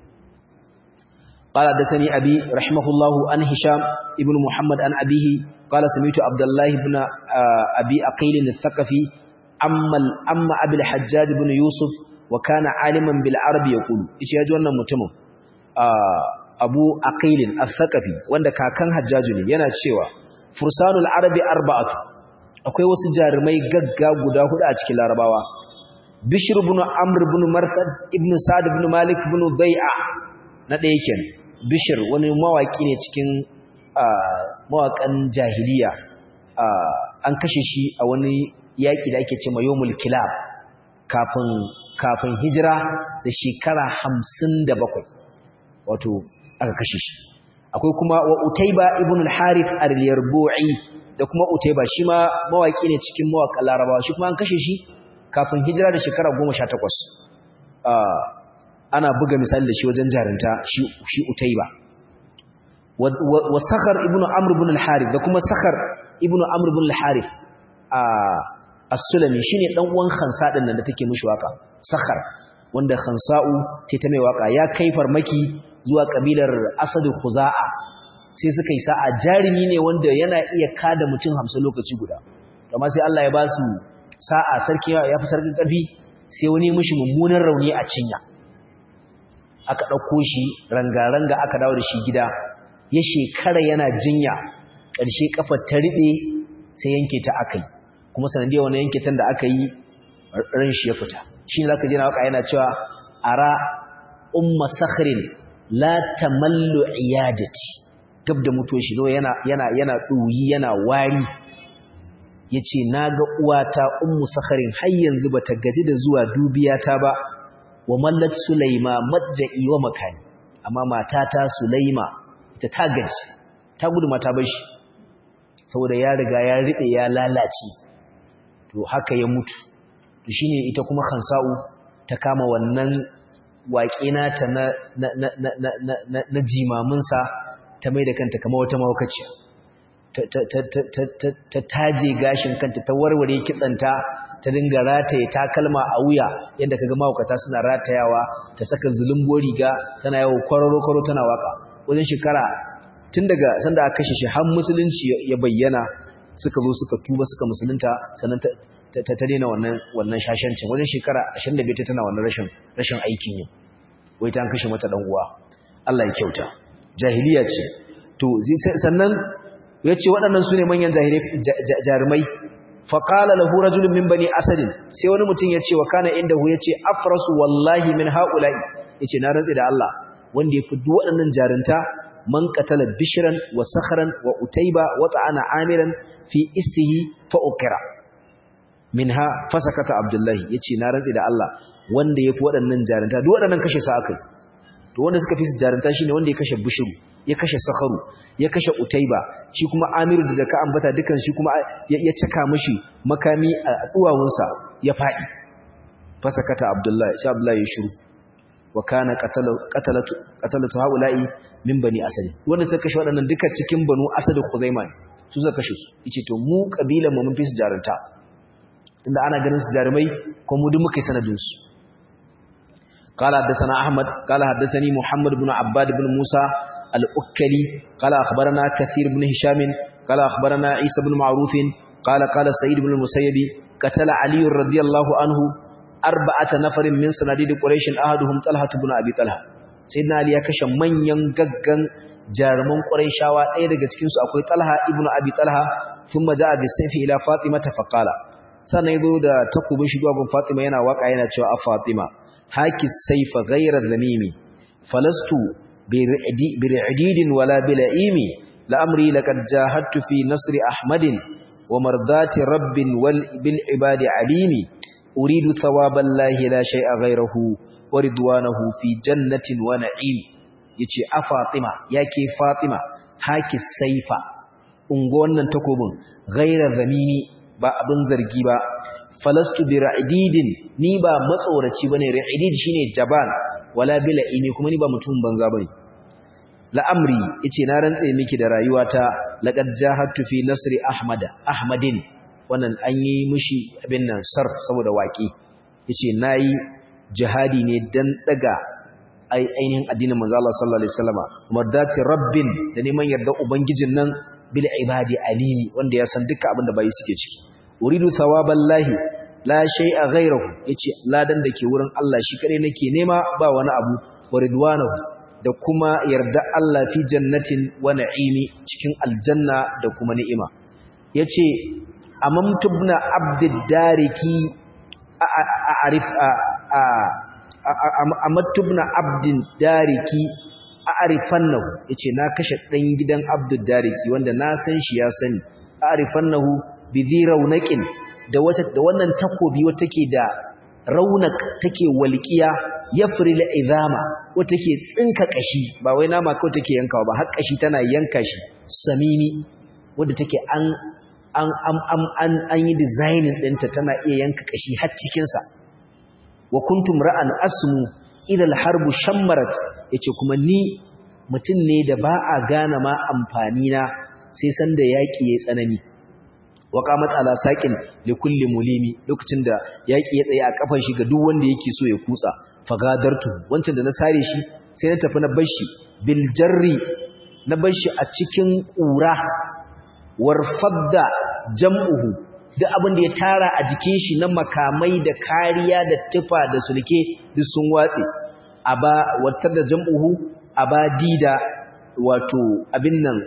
قال حدثني أبي رحمه الله عن هشام ابن محمد عن أبيه قال سمعت عبد الله بن أبي أقيل الثقفي أما أما أبي الحجاج بن يوسف وكان عالما بالعرب يقول إيش يجونا متمم أبو أقيل الثقفي وعند كان حجاج yana cewa fursanul arabi arba'atu akwai wasu jarumai gagga guda hudu a cikin larabawa bishr ibn amr ibn marsad ibn sa'd ibn malik ibn dai'a na ɗaya kenan bishir wani mawaki ne cikin mawakan jahiliya an kashe shi a wani yaƙi da ake ce mayomul kilab kafin kafin hijira da shekara hamsin da bakwai wato aka kashe shi akwai kuma wa utaiba ibn al-harith al-yarbu'i da kuma utaiba shi ma mawaki ne cikin mawakan larabawa shi kuma an kashe shi kafin hijira da shekara goma sha takwas ana buga misali da shi wajen jarinta shi utaiba wa sakhar ibn amr ibn al-harith da kuma sakhar ibn amr ibn al-harith a as-sulami shine dan uwan khansa din nan da take mishi waka sakhar wanda khansa'u ta ta mai waka ya kai farmaki zuwa kabilar asad khuza'a sai suka yi sa'a jarimi ne wanda yana iya kada mutum 50 lokaci guda amma sai Allah ya ba su sa'a sarki ya fi sarkin karfi sai wani mishi mummunan rauni a cinya aka ɗauko shi ranga-ranga aka dawo da shi gida ya shekara yana jinya ƙarshe ƙafar ta riɗe sai yanke ta aka yi kuma sanadiyar wani yanke tan da aka yi ran shi ya fita shi ne za ka jina waka yana cewa ara umma sakharin la tamallu iyadati gab da mutuwa shi zo yana yana yana ɗoyi yana wari ya ce na ga uwata ummu sakharin har yanzu ba ta gaji da zuwa dubiyata ba wa mallat sulaima madja'i wa makani amma matata sulaima ita ta gaji ta gudu mata bashi saboda ya riga ya ride ya lalace to haka ya mutu to shine ita kuma khansa'u ta kama wannan waƙe nata na na na na na na, na jimamin sa ta mai da kanta kamar wata mawakaciya ta ta ta ta ta taje gashin kanta ta warware kitsanta ta dinga rataye takalma a wuya yadda kaga mahaukata suna ratayawa ta saka zulumbo riga tana yawo kwararo-kwaro tana waka wajen shekara tun daga sanda aka kashe shi har musulunci ya bayyana suka zo suka tuba suka musulunta sannan ta ta daina wannan wannan shashancin wajen shekara 25 tana wannan rashin rashin aikin yi wai ta an kashe mata dan uwa Allah ya kyauta jahiliya ce to sannan yace waɗannan sune manyan jarumai faƙala lahu rajulun min bani asadin sai wani mutum ya ce wa kana inda hu ya ce afrasu wallahi min haula'i ya ce na rantsi da Allah wanda ya fi duk waɗannan jarinta man qatala bishran wa sakhran wa utayba wa ta'ana amiran fi istihi fa ukira minha fasakata abdullahi yace na rantsi da Allah wanda ya fi waɗannan jarinta duk waɗannan kashe sa akai to wanda suka fi jarinta shine wanda ya kashe bishru ya kashe sakharu ya kashe utaiba shi kuma amiru da ka ambata dukan shi kuma ya caka mishi makami a duwawunsa ya fadi fasakata abdullahi shi abdullahi ya shiru wa kana qatalatu qatalatu haula'i min bani asad wanda suka kashe wadannan duka cikin banu asad khuzaima su suka kashe su yace to mu kabilan mu mun fi su jarunta tunda ana ganin su jarumai ko mu duk muka yi sanadin su قال حدثنا أحمد قال حدثني محمد بن عباد بن موسى الأكلي قال أخبرنا كثير بن هشام قال أخبرنا عيسى بن معروف قال قال سيد بن المسيب قتل علي رضي الله عنه أربعة نفر من سناديد قريش أحدهم طلحة بن أبي طلحة سيدنا علي يكشف من ينغغن jaruman Qurayshawa ɗaya daga cikin su akwai Talha ibn Abi Talha thumma jaa bi sayfi ila Fatima faqala sannan yazo da takubin shi gun Fatima yana waka yana cewa a Fatima haki sayfa ghayra dhamimi falastu bir'idin wala bila'imi la'amri laqad jahadtu fi nasri Ahmadin wa mardati rabbin wal bil ibadi alimi uridu thawaballahi la shay'a ghayrahu wa ridwanahu fi jannatin wa na'im yace a Fatima yake Fatima haki saifa ungo wannan takobin ghairar zamini ba abin zargi ba falastu bi ra'idin ni ba matsoraci bane ra'idid shine jaban wala bila ini kuma ni ba mutum banza bane la'amri yace na rantse miki da rayuwata laqad jahadtu fi nasri ahmada ahmadin wannan an yi mishi abin nan sarf saboda waki yace nayi jihadi ne dan daga ainihin addinin manzo Allah sallallahu alaihi wasallama mardati rabbin da neman yarda ubangijin nan bil ibadi alimi wanda ya san duka abin da bai suke ciki uridu thawaballahi la shay'a ghayruhu yace ladan da ke wurin Allah shi kadai nake nema ba wani abu wa ridwanahu da kuma yarda Allah fi jannatin wa na'imi cikin aljanna da kuma ni'ima yace amamtu ibn abdid dariki a'rif a amattubna abdin dariki a arifannahu yace na kashe dan gidan abdul dariki wanda na san shi ya sani a arifannahu bi raunaqin da wata da wannan takobi wata take da raunak take walqiya yafril izama wata take tsinka kashi ba wai nama kawai take yankawa ba har kashi tana yanka shi samini wanda take an an an an an yi designing ɗinta tana iya yanka kashi har cikin sa wa kuntum ra'an asmu idal harbu shammarat yace kuma ni mutum ne da ba a gane ma amfani na sai san da yaki yayi tsanani wa qamat ala saqin li kulli mulimi lokacin da yaki ya tsaye a kafan shi ga duk wanda yake so ya kutsa fagadartu wancan da na sare shi sai na tafi na bashi bil jarri na bashi a cikin kura warfadda jam'uhu duk abin da ya tara a jikin shi na makamai da kariya da tufa da sulke duk sun watse aba watar da jam'uhu abadida wato abin nan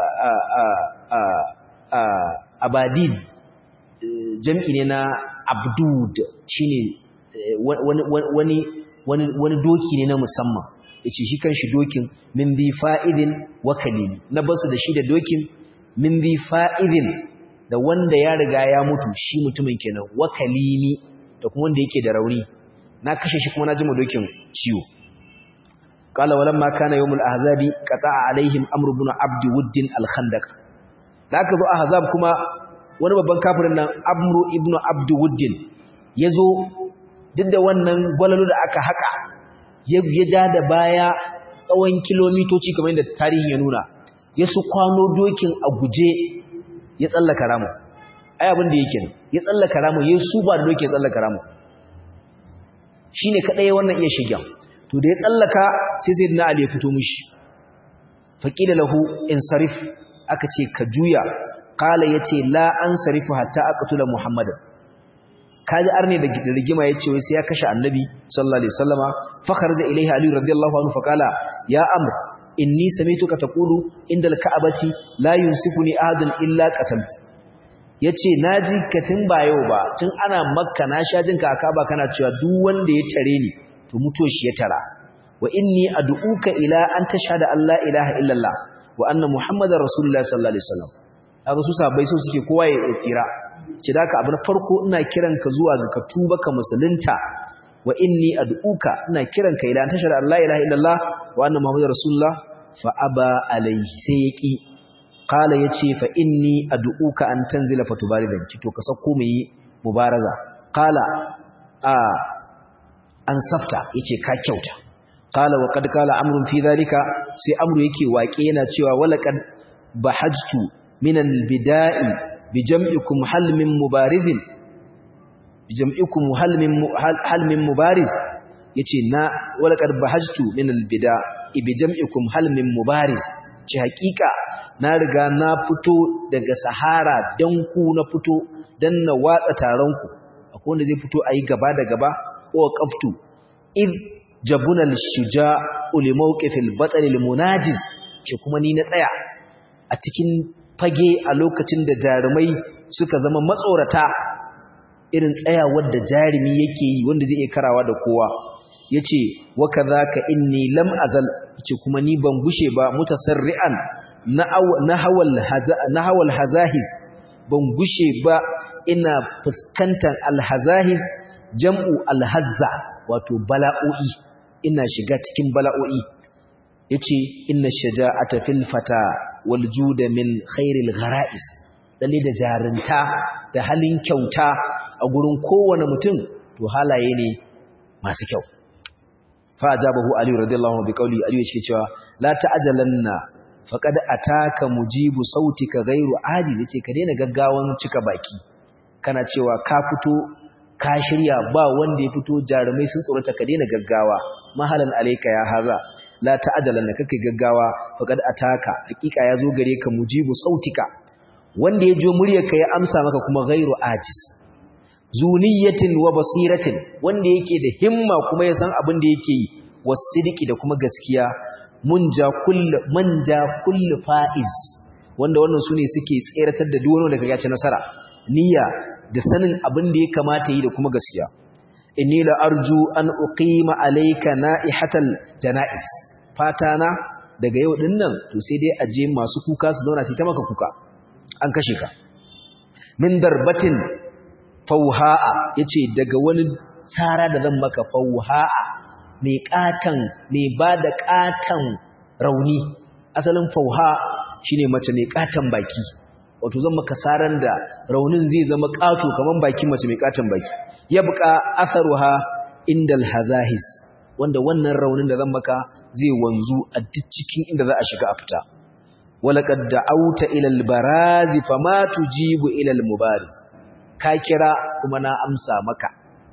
abadid jam'i ne na abdud shine wani wani wani wani doki ne na musamman yace shi kanshi dokin min bi fa'idin wa kalimi na basu da shi da dokin min bi fa'idin da wanda ya riga ya mutu shi mutumin kenan wa kalimi da kuma wanda yake da rauni na kashe shi kuma na jima dokin ciwo qala walamma kana yawmul ahzabi qata'a alaihim amr ibn abd wudd al-khandaq da aka zo ahzab kuma wani babban kafirin nan amr ibn abd wudd yazo duk da wannan gwalalu da aka haka ya ja da baya tsawon kilomitoci kamar yadda tarihi ya nuna ya su kwano dokin a guje ya tsallaka ramu ai abin da yake ya tsallaka ramu ya su ba da doki ya tsallaka ramu shine kadai wannan iya shigen to da ya tsallaka sai sayyidina ali ya fito mishi faqila lahu insarif aka ce ka juya qala yace la ansarifu hatta aqtula muhammadan kaji arne da rigima yace wai sai ya kashe annabi sallallahu alaihi wasallama fa kharaja ilaihi ali radiyallahu anhu faqala ya amr inni samituka taqulu inda alka'abati la yunsifuni ahadun illa qataltu yace naji katin ba yau ba tun ana makka na sha jin ka akaba kana cewa duk wanda ya tare ni to muto shi ya tara wa inni ad'uka ila an tashhada an la ilaha illallah wa anna muhammadar rasulullah sallallahu alaihi wasallam haka su sabai so suke kowa ya tsira ce da ka abu na farko ina kiranka zuwa ga ka tuba ka musulunta wa inni ad'uka ina kiranka ila an tashhadu an la ilaha illallah wa anna muhammadar rasulullah fa aba alayhi sai yaki qala yace fa inni ad'uka an tanzila fatubaridan ki to ka sako mu yi mubaraza qala a an safta yace ka kyauta qala wa qad qala amrun fi dhalika sai amru yake waƙe yana cewa walaqad bahajtu min al-bida'i bi jam'ikum hal min mubarizin bi jam'ikum hal min hal min mubariz yace na walaqad bahajtu min al-bida'i bi jam'ikum hal min mubariz ce hakika na riga na fito daga sahara dan ku na fito dan na watsa taron ku akwai wanda zai fito ayi gaba da gaba ko qaftu id jabuna al-shuja'u li mawqifil batal al-munajiz ce kuma ni na tsaya a cikin fage a lokacin da jarumai suka zama matsorata irin tsayawar da jarumi yake yi wanda zai iya karawa da kowa yace wa kadhaka inni lam azal yace kuma ni ban gushe ba mutasarri'an nahawal nahawal hazahiz ban gushe ba ina fuskantar alhazahiz jam'u alhazza wato bala'o'i ina shiga cikin bala'o'i yace inna shaja'ata fil fata wal juda min khairil ghara'is lalle da jarinta da halin kyauta a gurin kowane mutum to halaye ne masu kyau fa ajabahu ali radiyallahu anhu bi qawli ali yake cewa la ta'jalanna faqad ataka mujibu sautika ghairu ajil yace ka daina gaggawan cika baki kana cewa ka fito ka shirya ba wanda ya fito jarumai sun tsorata ka daina gaggawa mahalan alayka ya haza la ta'jalanna kake gaggawa faqad ataka hakika yazo gare ka mujibu sautika wanda ya jo muryarka ya amsa maka kuma ghairu ajiz zuniyatin wa basiratin wanda yake da himma kuma ya san abin da yake yi wasidiki da kuma gaskiya munja kullu manja kullu faiz wanda wannan sune suke tseratar da duk wanda kaga ci nasara niyya da sanin abin da ya kamata yi da kuma gaskiya inni la arju an uqima alayka na'ihatal janais fatana daga yau din nan to sai dai aje masu kuka su zauna su ta maka kuka an kashe ka min darbatin fauha'a yace daga wani tsara da zan maka fauha'a mai katan mai bada katan rauni asalin fauha shine mace mai katan baki wato zan maka saran da raunin zai zama kato kaman bakin mace mai katan baki yabqa atharuha indal hazahis wanda wannan raunin da zan maka zai wanzu a duk cikin inda za a shiga a fita walaqad da'awta ila al-baraz fama tujibu ila al-mubariz ka kira kuma na amsa maka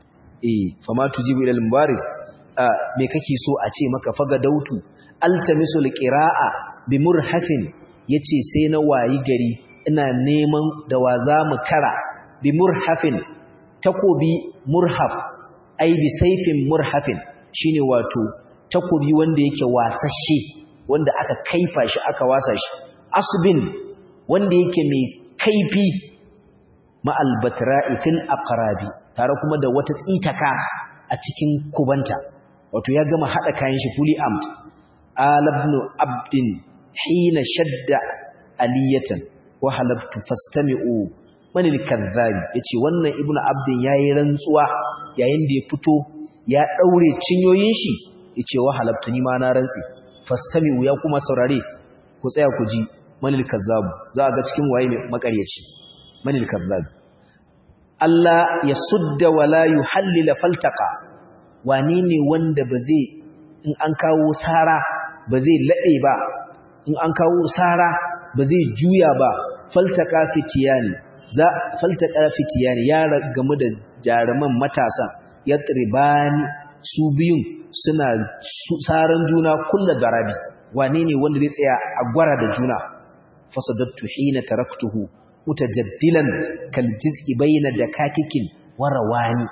eh fama tujibu ila al-mubariz me kake so a ce maka faga dautu altamisu al-qira'a bi murhafin yace sai na wayi gari ina neman da wa za mu kara bi murhafin takobi murhaf ai bi saifin murhafin shine wato takobi wanda yake wasashe wanda aka kaifa shi aka wasa shi asbin wanda yake mai kaifi ma'al batra'i fil aqrabi tare kuma da wata tsitaka a cikin kubanta wato ya gama hada kayan shi fully armed alabnu abdin hina shadda aliyatan wa halabtu fastami'u man al-kadhdhab yace wannan ibnu abdin yayi rantsuwa yayin da ya fito ya daure cinyoyin shi yace wa halabtu ni ma na rantsi fastami'u ya kuma saurare ku tsaya ku ji manil kazzab za ga cikin waye mai makaryaci manil kazzab Allah ya sudda wala yuhallil faltaqa wane ne wanda ba zai in an kawo sara ba zai lade ba in an kawo sara ba zai juya ba faltaqa fitiyani za faltaqa fitiyani ya gamu da jaruman matasa yatribani su biyun suna saran juna kullu darabi wane ne wanda zai tsaya a gwara da juna fasadattu hina taraktuhu mutajaddilan kal jiz'i bayna dakakikin warawani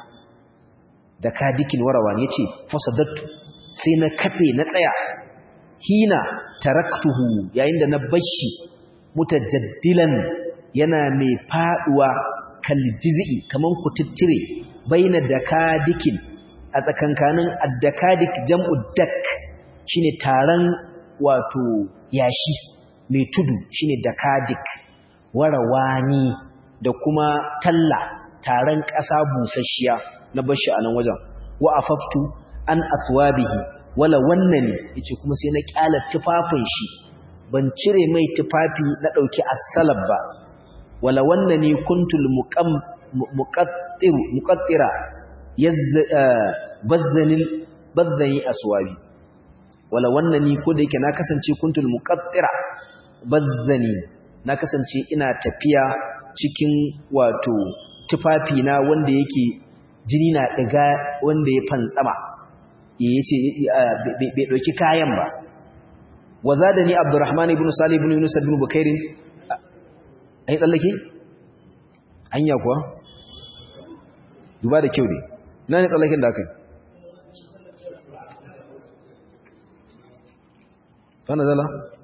dakadikin warawani yace fasadattu sai na kafe na tsaya hina taraktuhu yayin da na bashi mutajaddilan yana mai faduwa kal jiz'i kaman kututtire bayna dakadikin a tsakankanin addakadik jam'u dak shine taron wato yashi mai tudu shine dakadik warawani da kuma talla taron ƙasa busasshiya na bashi a nan wajen wa afaftu an aswabihi wala wannani yace kuma sai na kyala tufafin shi ban cire mai tufafi na dauki as-salab ba wala wannani kuntul muqam muqattir muqattira bazzanil bazzani aswabi wala wannani ko da yake na kasance kuntul muqattira bazzani na kasance ina tafiya cikin wato tufafi na wanda yake jini na diga wanda ya fantsama yace bai dauki kayan ba wazadani abdurrahman ibn salih ibn yunus ibn bukairin ai tsallake anya kuwa duba da kyau ne ina ne tsallaken da aka yi fana zala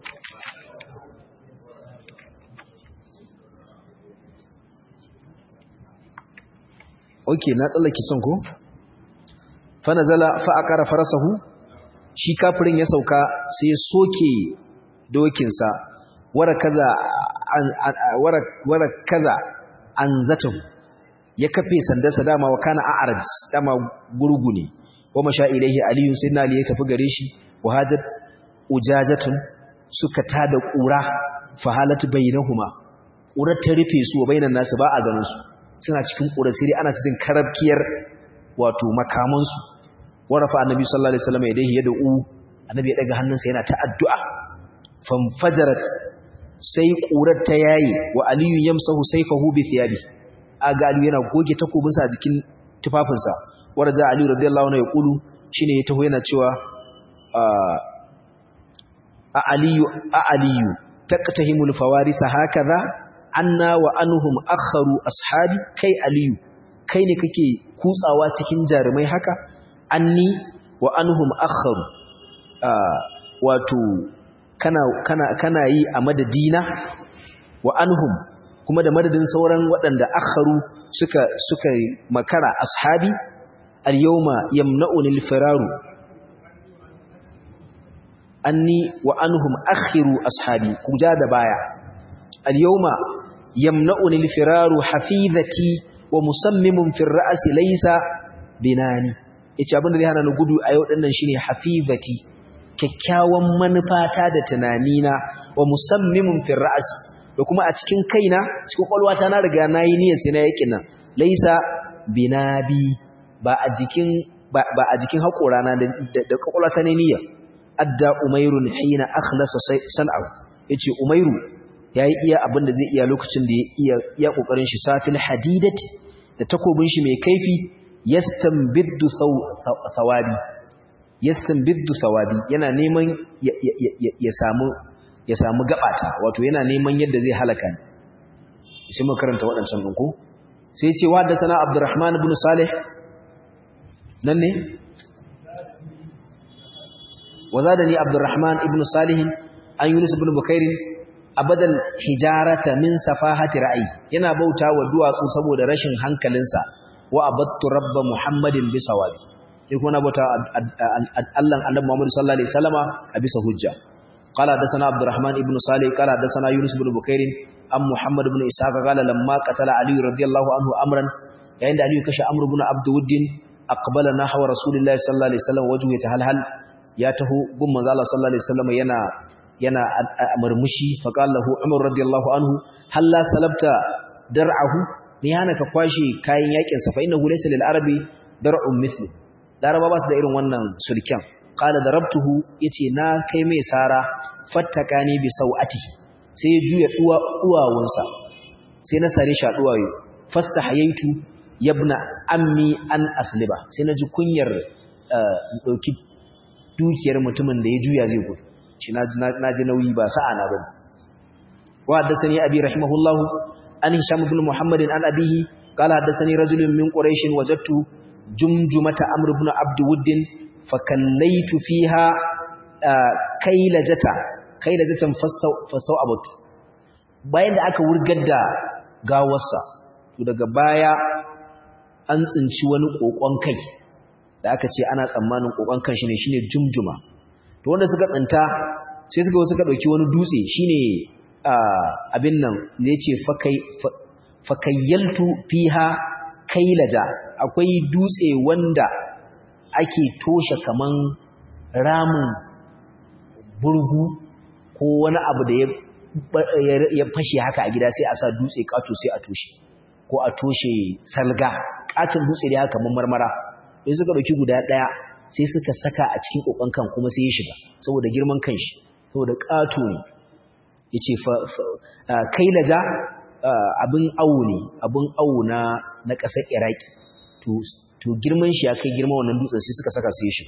ok na tsallake son ko fana zala fa'akara farasahu shi kafirin ya sauka sai ya soke dokinsa wara kaza an zatahu ya kafe sandarsa dama wa kana a'raj dama gurgu ne wa masha ilaihi aliyu sayyidina ali ya tafi gare shi wa hajat ujajatun suka tada kura fa halatu bainahuma kurar ta rufe su wa bainan nasu ba a ganin su suna cikin kura sai ana cikin karabkiyar wato makaman su warafa annabi sallallahu alaihi wasallam yadayhi yad'u annabi ya daga hannunsa yana ta addu'a famfajarat sai kurar ta yayi wa aliyu yamsahu sayfahu bi thiyabi aga aliyu yana goge takobinsa a jikin tufafinsa waraja aliyu radiyallahu anhu ya kulu shine ya taho yana cewa a aliyu a aliyu taqtahimul fawarisa hakaza anna wa anhum akharu ashabi kai aliyu kai ne kake kutsawa cikin jarumai haka anni wa anhum akharu wato kana kana kana yi a madadina wa anhum kuma da madadin sauran waɗanda akharu suka suka makara ashabi al-yawma yamna'uni al-firaru anni wa anhum akhiru ashabi kuja da baya al-yawma yamna'uni al-firaru hafizati wa musammimun fi ar-ra's laysa binani yace abin da zai hana ni gudu a yau dinnan shine hafizati kyakkyawan manufata da tunanina wa musammimun fi ar-ra's da kuma a cikin kaina cikin kwalwata na riga nayi niyyar sai na yakin nan laysa binabi ba a jikin ba a jikin haƙorana da da kwakwalwata ne niyyar adda umairun hina akhlasa san'ahu yace umairu yayi iya abin da zai iya lokacin da ya iya iya kokarin shi safil hadidati da takobin shi mai kaifi yastanbiddu thawabi yastanbiddu thawabi yana neman ya samu ya samu gabata wato yana neman yadda zai halaka ni sai mu karanta waɗancan din ko sai ce wa da sana abdurrahman ibn salih nan ne وزادني عبد الرحمن ابن صالح أن يونس بن بكير أبدا حجارة من سفاهة رأي ينا بوتا ودواسو سبو درشن هنكلنسا وأبدت رب محمد بسواب يكون بوتا الله أن محمد صلى الله عليه وسلم أبس هجة قال حدثنا عبد الرحمن ابن صالح قال حدثنا يونس بن بكير أم محمد بن إسحاق قال لما قتل علي رضي الله عنه أمرا عند علي كش أمر بن عبد ود أقبل نحو رسول الله صلى الله عليه وسلم وجهه يتهلهل ya taho gun manzo Allah sallallahu alaihi wasallam yana yana murmushi fa qala lahu Umar radiyallahu anhu halla salabta dar'ahu ne yana ka kwashi kayan yakin sa fa innahu laysa lil arabi dar'un mithlu laraba ba su da irin wannan sulken qala darabtuhu yace na kai mai sara fattakani bi sau'atihi sai ya juya duwa duwawunsa sai na sare shi a duwayo fastahayaitu yabna ammi an asliba sai na ji kunyar dauki dukiyar mutumin da ya juya zai gudu shi na ji nauyi ba sa'a na bane wa haddathani abi rahimahullahu an hisham ibn muhammad an abihi qala haddathani rajulun min quraish wajadtu jumjumata amr ibn abd wudd fa kallaytu fiha kailajata kailajatan fastaw abatu bayan da aka wurgar da gawarsa to daga baya an tsinci wani kokon kai da aka ce ana tsammanin kokon kan shi ne shine jumjuma to wanda suka tsinta sai suka suka dauki wani dutse shine abin nan ne yace fakai fakayyaltu fiha kailaja akwai dutse wanda ake toshe kaman ramin burgu ko wani abu da ya fashe haka a gida sai a sa dutse kato sai a toshe ko a toshe salga katin dutse da haka marmara sai suka dauki guda daya sai suka saka a cikin kokon kan kuma sai ya shiga saboda girman kanshi saboda kato ne yace kailaja abin awu ne abin awu na na ƙasar iraki to to girman shi ya kai girman wannan dutsen sai suka saka sai shi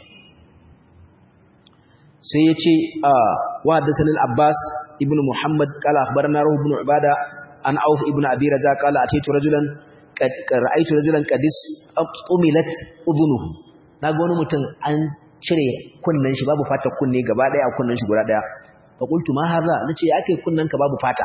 sai yace wa hadathana al-abbas ibnu muhammad qala akhbarana ruh ibn ubada an auf ibn abi raza qala ataitu rajulan qad ra'aytu rajulan qadis umilat udhunuhu naga wani mutum an cire kunnan shi babu fata kunne gaba daya a kunnan shi guda daya fa qultu ma hadha nace ya kai kunnan ka babu fata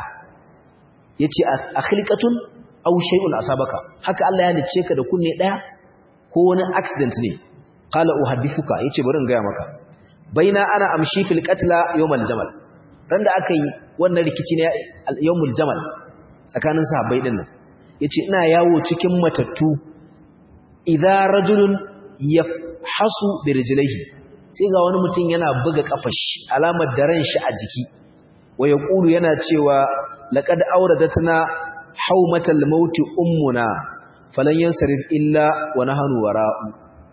yace akhliqatun aw shay'un asabaka haka Allah ya halice ka da kunne daya ko wani accident ne qala uhaddithuka yace bari in ga maka baina ana amshi fil qatla yawmal jamal dan da aka yi wannan rikici ne yawmul jamal tsakanin sahabbai din nan yace ina yawo cikin matattu idza rajulun yafhasu birjilaihi sai ga wani mutum yana buga kafashi alamar daren shi a jiki wa yaqulu yana cewa laqad awradatna haumatal maut ummuna falan yansarif illa wa nahnu wara'u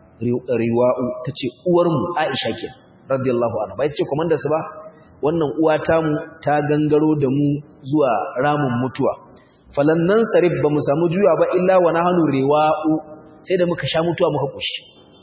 riwa'u tace uwarmu Aisha ke radiyallahu anha bai ce komanda su ba wannan uwa tamu ta gangaro da mu zuwa ramin mutuwa falan nan sarif ba mu samu juya ba illa wa nahnu riwa'u sai da muka sha mutuwa muka kushi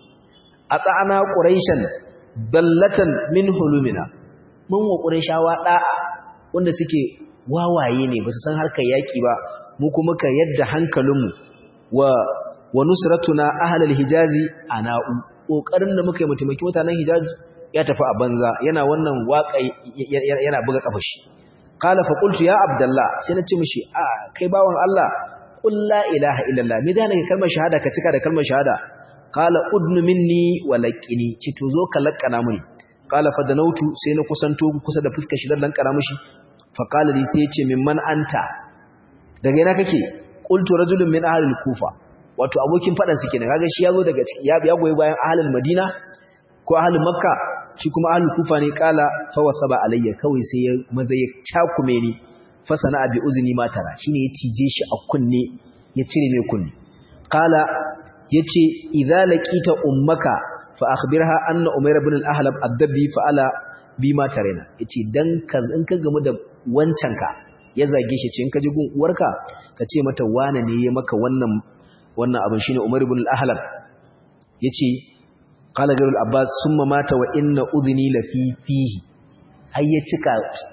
ata'ana quraishan dallatan min hulumina mun wa quraishawa da'a wanda suke wawaye ne ba su san harkar yaki ba mu kuma ka yadda hankalinmu wa wa nusratuna ahlal hijazi ana'u kokarin da muka yi mutumaki mutanen hijazi ya tafi a banza yana wannan waka yana buga kafashi qala fa qultu ya abdullah sai na ce mishi a kai bawon Allah qul la ilaha illallah me da nake kalmar shahada ka cika da kalmar shahada qala udnu minni wa laqini ci to zo ka lakkana muni qala fa danautu sai na kusanto kusa da fuskar shi dan lankana mishi fa qala li sai yace mimman anta daga ina kake qultu rajulun min ahli kufa wato abokin fadan su kenan kaga shi yazo daga ya ya goyi bayan ahlul madina ko ahlul makka shi kuma ahlul kufa ne qala fa wasaba alayya kawai sai ya maza ya cakume ni fa sana'a bi uzni ma tara shine ya cije shi a kunne ya cire mai kunne qala yace idza laqita ummaka fa akhbirha anna umayr ibn al-ahlab ad-dabbi fa'ala bima tarena yace dan ka in ka gamu da wancan ka ya zage shi ce in ka ji gun uwarka ka ce mata wane ne ya maka wannan wannan abin shine umayr ibn al-ahlab yace qala garul abbas summa mata wa inna udhni la fi fihi har ya cika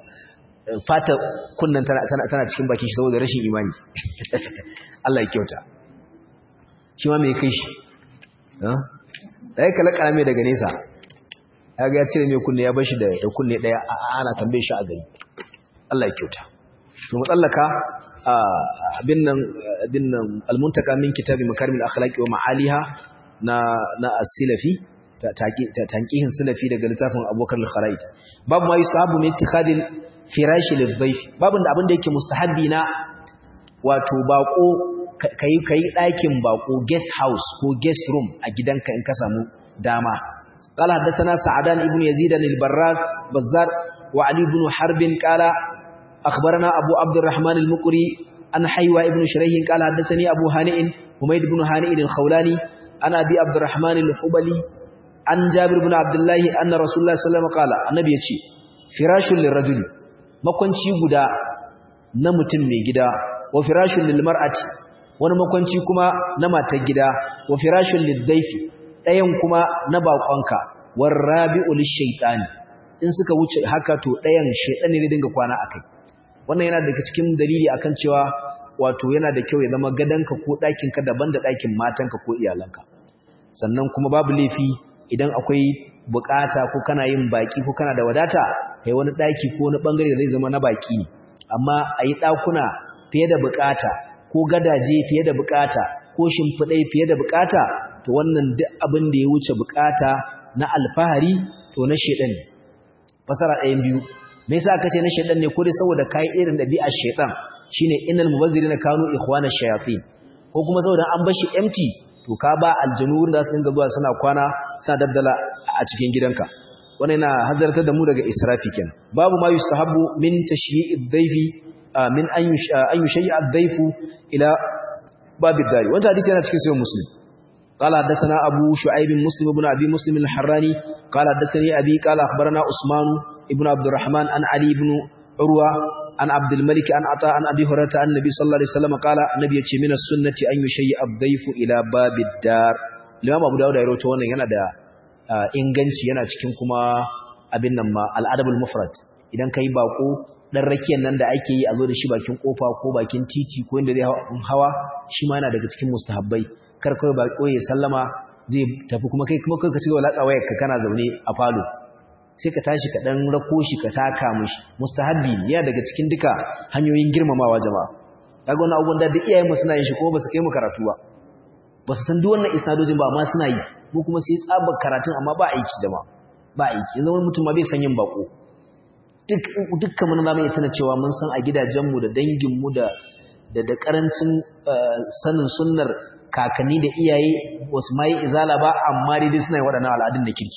fata kunnan tana tana cikin bakin shi saboda rashin imani Allah ya kyauta shi ma mai kai shi da ya kalaka mai daga nesa ya ga ya cire mai kunne ya bar shi da kunne ɗaya ana tambaye shi a gari Allah ya kyauta to matsallaka abin nan abin nan almuntaka min kitabi makarimil akhlaqi wa ma'aliha na na as-silafi tanqihin silafi daga littafin Abubakar al-Kharaid babu ma yusahabu min ittikhadil firash lidhayf babu da abin da yake mustahabbi na wato bako kai kai ɗakin bako guest house ko guest room a gidanka in ka samu dama قال حدثنا سعدان ابن يزيد البراز بزار وعلي بن حرب قال أخبرنا أبو عبد الرحمن المقري أن حيوى ابن شريح قال حدثني أبو هانئ حميد بن هانئ الخولاني أنا أبي عبد الرحمن الحبلي عن جابر بن عبد الله أن رسول الله صلى الله عليه وسلم قال النبي يتشي فراش للرجل ما كنتي غدا نمتن مي غدا وفراش للمرأة wani makwanci kuma na matar gida wa firashun liddaifi ɗayan kuma na baƙonka warrabi'u lishaytani in suka wuce haka to ɗayan shaytani ne dinga kwana akai wannan yana daga cikin dalili akan cewa wato yana da kyau ya zama gadanka ko ɗakinka daban da ɗakin matanka ko iyalanka sannan kuma babu laifi idan akwai bukata ko kana yin baki ko kana da wadata kai wani ɗaki ko wani bangare da zai zama na baki ne amma a yi ɗakuna fiye da bukata ko gadaje fiye da bukata ko shimfiɗai fiye da bukata to wannan duk abin da ya wuce bukata na alfahari to na shedan ne fasara ɗayan biyu me yasa aka ce na shedan ne ko dai saboda kai irin dabi'ar shedan shine innal mubazzirina kanu ikhwana shayatin ko kuma saboda an bar shi empty to ka ba aljanu da su dinga zuwa suna kwana suna dabdala a cikin gidanka wannan yana hazartar da mu daga israfi kenan babu ma yustahabbu min tashyi'id dhayfi min an yushayya ad-dhayfu ila babid dari wannan hadisi yana cikin sahih muslim قال حدثنا أبو شعيب مسلم بن أبي مسلم الحراني قال حدثني أبي قال أخبرنا عثمان ابن عبد الرحمن عن علي بن عروة an abdul malik an ata an abi hurairah an nabi sallallahu alaihi wasallam qala annabi yace min as-sunnati an yushayyi ad-dayfu ila babid dar Imam Abu Dawud ya rawaito wannan yana da inganci yana cikin kuma abin nan ma al-adabul mufrad idan kai bako dan rakiyan nan da ake yi a zo da shi bakin kofa ko bakin titi ko inda zai hawa shi ma yana daga cikin mustahabbai kar kai bako ya sallama zai tafi kuma kai kuma kai ka cigaba latsa wayar ka kana zaune a falo sai ka tashi ka dan rako shi ka taka mishi mustahabbi ya daga cikin duka hanyoyin girmamawa jama'a kaga wannan abubuwan da duk iyayen mu suna yin shi kuma ba su kai mu karatu ba ba su san duk wannan isnadojin ba amma suna yi mu kuma sai tsabar karatun amma ba aiki jama'a ba aiki yanzu wani mutum ma bai san yin bako duk dukkan mun zamu iya tana cewa mun san a gidajenmu da danginmu da da da karancin sanin sunnar kakanni da iyaye wasu mai izala ba amma dai suna yi waɗannan al'adun da kirki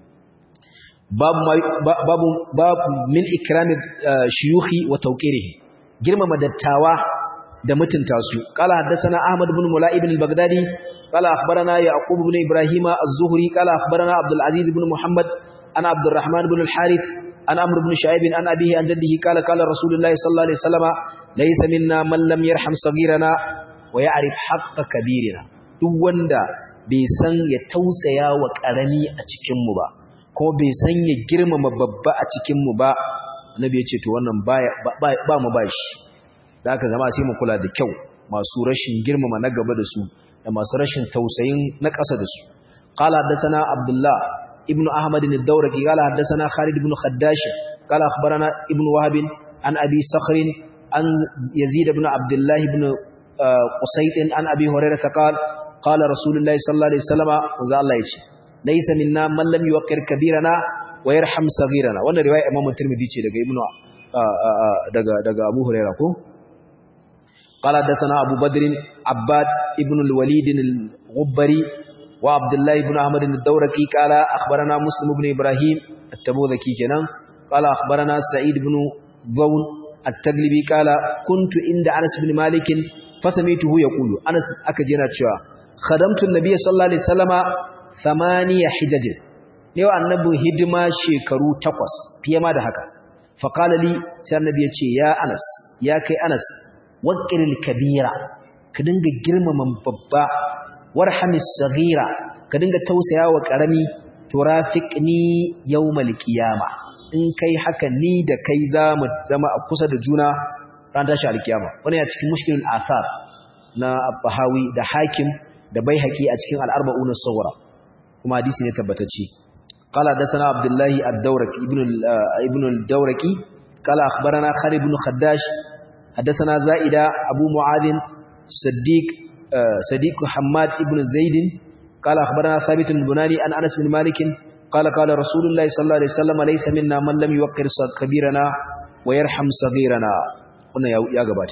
babu babu babu min ikrami shuyukhi wa tawqirihi girmama dattawa da mutunta su qala haddathana ahmad ibn mula'ib al-baghdadi qala akhbarana yaqub ibn ibrahima az-zuhri qala akhbarana abdul aziz ibn muhammad ana abdurrahman ibn al-harith an amr ibn shu'aib an abihi an jaddihi qala qala rasulullahi sallallahu alaihi wasallam laysa minna man lam yarham saghirana wa ya'rif haqqa kabirina duk wanda bai san ya tausaya wa karami a cikin mu ba ko bai san ya girmama babba a cikin mu ba annabi ya ce to wannan baya ba mu bashi da aka zama sai mu kula da kyau masu rashin girmama na gaba da su da masu rashin tausayin na ƙasa da su qala haddathana abdullah ibnu ahmad ad-dawraqi qala haddathana khalid ibn khaddash qala akhbarana ibnu wahab an abi sakhr an yazid ibn abdullah ibn qusayt an abi hurairah qala qala rasulullahi sallallahu alaihi wasallam za Allah yace laysa minna man lam yuqir kabirana wa yarham saghirana wannan riwaya imam tirmidhi ce daga ibnu daga daga abu hurairah ko قال حدثنا أبو بدر عباد ابن الوليد الغبري وعبد الله بن أحمد الدورقي قال أخبرنا مسلم بن إبراهيم التبوذكي كنان قال أخبرنا سعيد بن ضون التغلبي قال كنت عند أنس بن مالك فسميته يقول أنس أكجنا تشوى خدمت النبي صلى الله عليه وسلم ثمانية حجج لو النبي هدما شكرو تقوس فيما دهكا فقال لي سير النبي يا أنس يا كي أنس waƙiril kabira ka dinga girmama babba warhamis saghira ka dinga tausaya wa ƙarami turafiqni yawmal qiyama in kai haka ni da kai zamu zama a kusa da juna ran tashi alkiyama wannan ya cikin mushkilul athar na al-bahawi da hakim da baihaqi a cikin al-arba'un as-sughra kuma hadisi ne tabbatacce qala dasana abdullahi ad-dawraqi ibn ibn al-dawraqi qala akhbarana khalid ibn khaddash حدثنا زائدة أبو معاذ صديق صديق حماد ابن زيد قال أخبرنا ثابت البناني عن أنس بن مالك قال قال رسول الله صلى الله عليه وسلم ليس منا من لم يوقر كبيرنا ويرحم صغيرنا قلنا يا غبات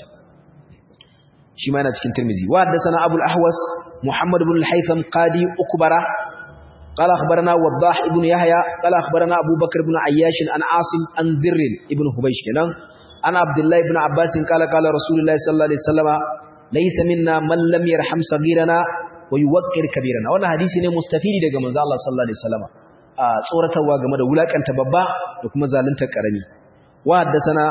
shi ma yana cikin Tirmidhi wa haddathana Abu al-Ahwas Muhammad ibn al-Haytham qadi Ukbara qala akhbarana Wadah ibn Yahya qala akhbarana Abu Bakr ibn Ayyash an Asim an Dhirr ibn Hubaysh kenan ana Abdullah ibn Abbas qala qala Rasulullah sallallahu alaihi wasallam laysa minna man lam yarham saghirana wa yuwaqqir kabirana wannan hadisi ne mustafidi daga manzo Allah sallallahu alaihi wasallam a tsoratarwa game da wulakanta babba da kuma zalunta karami wa haddathana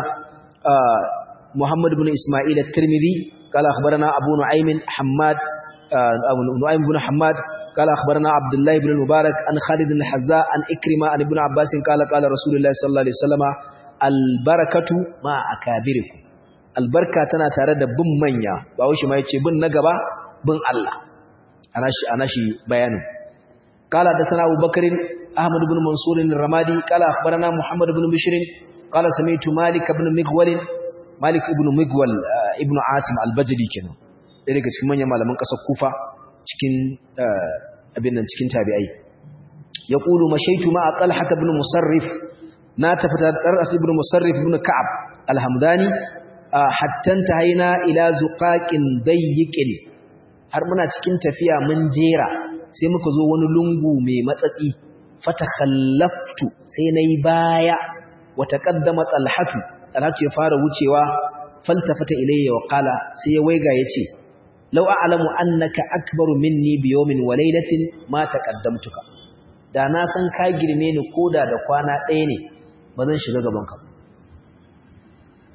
Muhammad ibn Isma'il at-Tirmidhi قال أخبرنا أبو نعيم حماد أبو نعيم بن حماد قال أخبرنا عبد الله بن المبارك عن خالد بن الحذاء عن إكرمة عن ابن عباس قال قال رسول الله صلى الله عليه وسلم البركة مع أكابركم البركة تنا تارد بن منيا باوش ما يتشي بن نقبا بن الله أنا شي بيان قال حدثنا أبو بكر أحمد بن منصور الرمادي قال أخبرنا محمد بن بشر قال سمعت مالك بن مغول Malik ibn Migwal ibn Asim al-Bajali kenan ɗaya daga cikin manyan malaman ƙasar Kufa cikin abin nan cikin tabi'ai ya qulu mashaitu ma Talha ibn Musarrif na tafi da Talha ibn Musarrif ibn Ka'ab al-Hamdani hatta tahaina ila zuqaqin dayyiqin har muna cikin tafiya mun jera sai muka zo wani lungu mai matsatsi fatakhallaftu sai nayi baya wa taqaddama Talhatu Talatu ya fara wucewa faltafata ilayya wa qala sai ya waiga yace law a'lamu annaka akbaru minni bi yawmin wa laylatin ma taqaddamtuka da na san ka girme ni koda da kwana ɗaya ne ba zan shiga gaban ka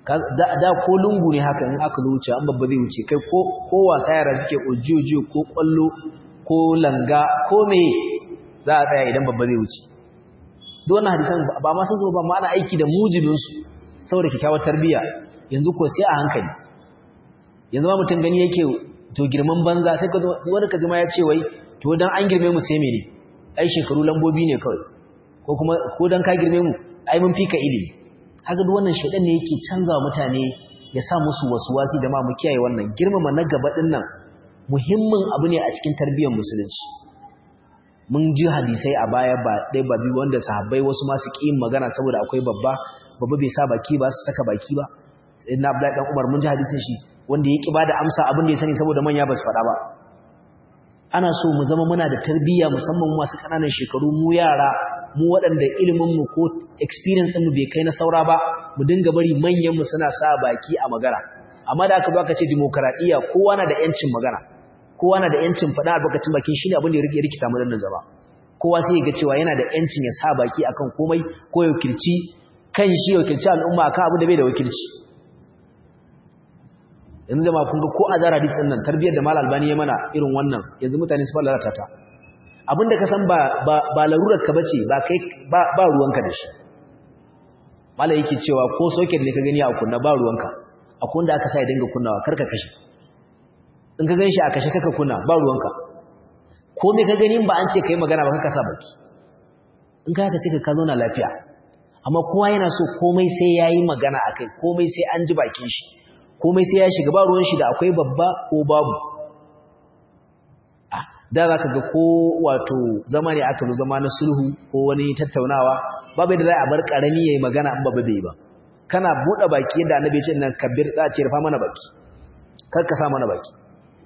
da ko lungu ne haka in aka wuce an babba zai wuce kai ko wasa yara suke ojiyojiyo ko kwallo ko langa ko me za a tsaya idan babba zai wuce duk wannan hadisan ba ma sun zo ba ma ana aiki da mujibinsu saboda kyakkyawar tarbiyya yanzu ko sai a hankali yanzu ma mutum gani yake to girman banza sai ka wani ka jima ya ce wai to dan an girme mu sai mene ai shekaru lambobi ne kawai ko kuma ko dan ka girme mu ai mun fika ilimi kaga duk wannan shedan ne yake canzawa mutane ya sa musu wasuwasi da ma mu kiyaye wannan girmama na gaba din nan muhimmin abu ne a cikin tarbiyyar musulunci mun ji hadisai a baya ba dai ba biyu wanda sahabbai wasu ma su ƙi magana saboda akwai babba babba bai sa baki ba su saka baki ba sai na Abdullahi dan Umar mun ji hadisin shi wanda ya ƙi ba da amsa abin da ya sani saboda manya ba su faɗa ba ana so mu zama muna da tarbiyya musamman masu ƙananan shekaru mu yara mu waɗanda iliminmu ko experience ɗinmu bai kai na saura ba mu dinga bari manyanmu suna sa baki a magana amma da aka zo aka ce demokaradiyya kowa na da yancin magana kowa na da yancin faɗa albarkacin baki shine abin da ya rikita mu nan gaba kowa sai ya ga cewa yana da yancin ya sa baki akan komai ko ya wakilci kan shi ya wakilci al'umma akan abin da bai da wakilci yanzu jama'a kun ga ko a zara hadisin nan tarbiyyar da mal albani ya mana irin wannan yanzu mutane su fara lalata ta abinda ka san ba ba larurar ka bace ba kai ba ba ruwanka da shi malai yake cewa ko socket ne ka gani a kunna ba ruwanka akwai wanda aka sa ya dinga kunnawa karka kashe in ka ganshi a kashe kaka kunna ba ruwanka ko me ka gani ba an ce kai magana ba kaka sa baki in ka haka sai ka zo na lafiya amma kowa yana so komai sai yayi magana akai komai sai an ji bakin shi komai sai ya shiga ba ruwan shi da akwai babba ko babu da za ka ga ko wato zama ne aka zama na sulhu ko wani tattaunawa babu da za a bar karami yayi magana an babu bai ba kana bude baki yadda annabi ce nan kabir za a ce rufa mana baki kar ka sa mana baki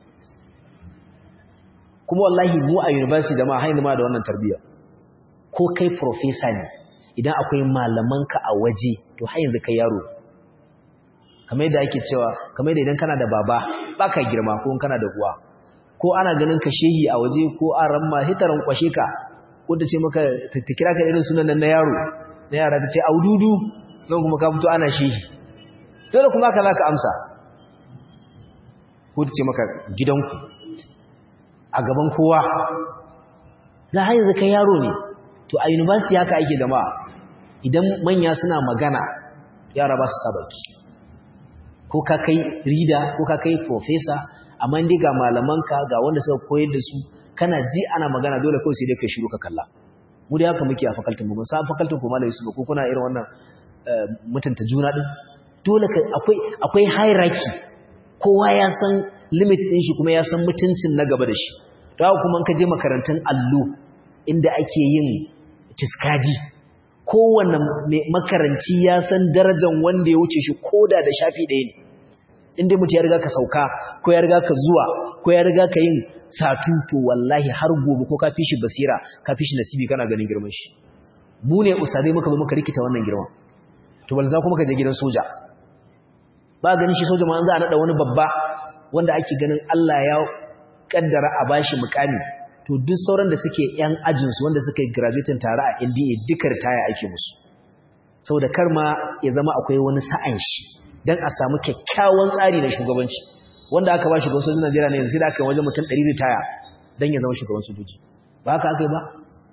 kuma wallahi mu a university da ma haini ma da wannan tarbiyya ko kai professor ne idan akwai malamanka a waje to har yanzu kai yaro kamar yadda ake cewa kamar yadda idan kana da baba baka girma ko kana da uwa ko ana ganin ka shehi a waje ko an ramma hitaran kwashe ka ko ta ce maka ta kira ka irin sunan nan na yaro na yara ta ce aududu nan kuma ka fito ana shehi dole kuma ka za ka amsa ko ta ce maka gidanku a gaban kowa za a yanzu kai yaro ne to a university haka ake gama idan manya suna magana yara ba su sabaki ko ka kai rida ko ka kai professor amma dai ga malamanka ga wanda suka koyar da su kana ji ana magana dole kawai sai dai kai shiru ka kalla mu da haka muke a fakaltin mu san fakaltin ko malai su ko kuna irin wannan mutunta juna din dole akwai akwai hierarchy kowa ya san limit din shi kuma ya san mutuncin na gaba da shi to haka kuma ka je makarantun allo inda ake yin ciskadi kowanne makaranci ya san darajar wanda ya wuce shi koda da shafi ɗaya ne inda mutu ya riga ka sauka ko ya riga ka zuwa ko ya riga ka yin satu to wallahi har gobe ko ka fi shi basira ka fi shi nasibi kana ganin girman shi mu ne usadai muka zo muka rikita wannan girman to balza kuma ka je gidan soja ba ganin shi soja ma an za a nada wani babba wanda ake ganin Allah ya kaddara a bashi mukami to duk sauran da suke yan ajin su wanda suka yi graduating tare a NDA duka ritaya ake musu saboda kar ma ya zama akwai wani sa'an shi dan a samu kyakkyawan tsari na shugabanci wanda aka ba shugaban sojojin Najeriya ne yanzu sai da aka yi wajen mutum 100 ritaya dan ya zama shugaban sojoji ba haka aka yi ba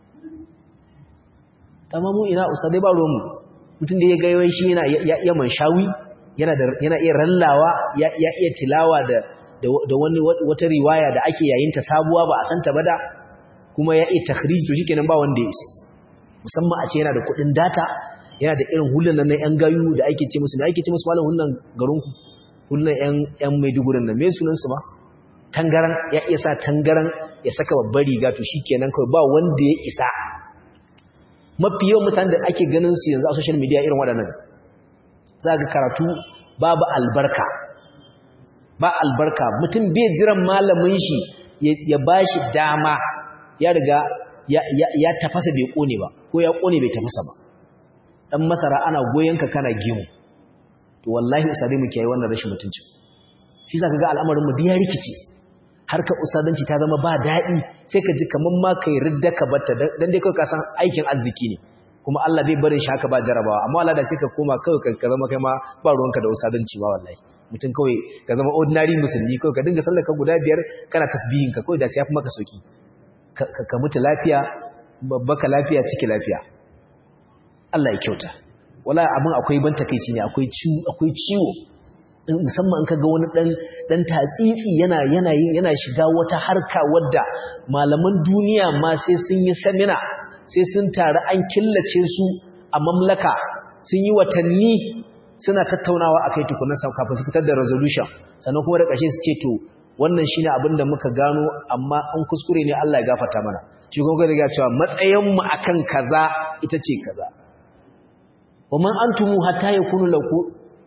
tamamu ina usadai ba ruwanmu mutum da ya ga yawan shi yana ya iya manshawi yana da yana iya rallawa ya ya iya tilawa da da wani wata riwaya da ake yayin ta sabuwa ba a san ta ba da kuma ya iya takhrij to shikenan ba wanda ya isa musamman a ce yana da kuɗin data yana da irin hulunan na yan gayu da ake ce musu me ake ce musu malam hulunan garin ku hulunan yan yan Maiduguri nan me sunan su ba tangaran ya iya sa tangaran ya saka babbar riga to shikenan kawai ba wanda ya isa mafi yawan mutane da ake ganin su yanzu a social media irin waɗannan za ga karatu babu albarka ba albarka mutum bai jiran malamin shi ya ba shi dama ya riga ya tafasa bai kone ba ko ya kone bai tafasa ba dan masara ana goyenka kana gimu to wallahi usadai mu kiyaye wannan rashin mutunci shi zaka ga al'amarin mu ya rikice harka usadanci ta zama ba daɗi sai ka ji kaman ma kai ridda ka batta dan dai kai ka san aikin arziki ne kuma Allah bai barin shi haka ba jarabawa amma Allah da sai ka koma kawai ka zama kai ma ba ruwanka da usadanci ba wallahi mutum kawai ka zama ordinary musulmi kawai ka dinga sallar ka guda biyar kana tasbihin ka kawai da sai ya fi maka sauki ka mutu lafiya baka lafiya ciki lafiya Allah ya kyauta wala abin akwai ban takeici ne akwai ciwo akwai ciwo musamman in kaga wani dan dan tatsitsi yana yana yana shiga wata harka wadda malaman duniya ma sai sun yi seminar sai sun taru an killace su a mamlaka sun yi watanni suna tattaunawa akai tukunan sa kafin su fitar da resolution sannan kuma da ƙarshe su ce to wannan shine abin da muka gano amma an kuskure ne Allah ya gafarta mana shi kuma ga cewa matsayin mu akan kaza ita ce kaza wa man antumu hatta yakunu laku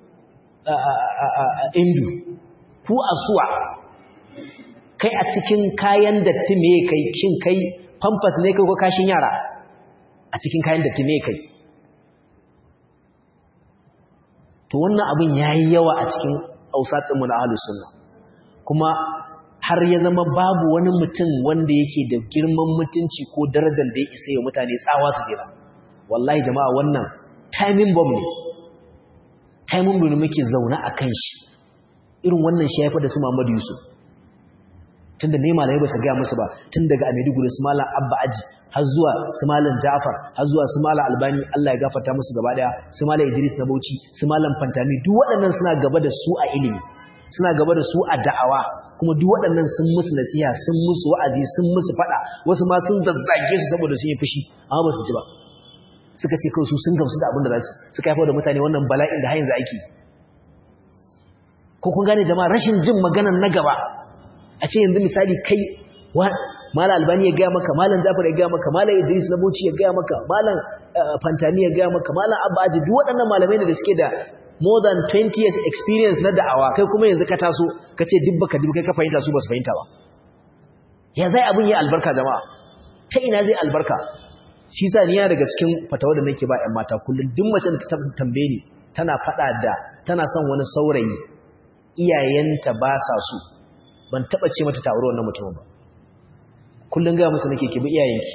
indu ku asuwa kai a cikin kayan datti me kai kin kai pampers ne kai ko kashin yara a cikin kayan datti me kai to wannan abin yayi yawa a cikin ausatin mu na ahlus sunna kuma har ya zama babu wani mutum wanda yake da girman mutunci ko darajar da ya isa ya mutane tsawa su dira wallahi jama'a wannan timing bomb ne timing bomb ne muke zaune a kan shi irin wannan shi ya da su Muhammadu Yusuf tunda ne malamai ba su ga musu ba tun daga Maiduguri su malam Abba Aji har zuwa su malam Ja'far har zuwa su malam Albani Allah ya gafarta musu gaba daya su malam Idris na Bauchi su malam Fantami duk waɗannan suna gaba da su a ilimi suna gaba da su a da'awa kuma duk waɗannan sun musu nasiha sun musu wa'azi sun musu faɗa wasu ma sun zazzage su saboda sun yi fushi amma ba su ji ba suka ce kawai su sun gamsu da abin da za su suka haifar da mutane wannan bala'in da har yanzu aiki ko kun gane jama'a rashin jin maganan na gaba a ce yanzu misali kai mala albani ya gaya maka malam jafar ya gaya maka malam idris na bauchi ya gaya maka malam fantani ya gaya maka malam abba aji duk waɗannan malamai ne da suke da more than 20 years experience na da'awa kai kuma yanzu ka taso ka ce duk baka ji kai ka fahimta su ba su fahimta ba ya zai abin yi albarka jama'a ta ina zai albarka shi sa ni yana daga cikin fatawa da nake ba ƴan mata kullum duk mace da ta tambaye ni tana faɗa da tana son wani saurayi iyayenta ba sa so ban taɓa ce mata ta aure wannan mutumin ba kullum ga musu nake ki bi iyayenki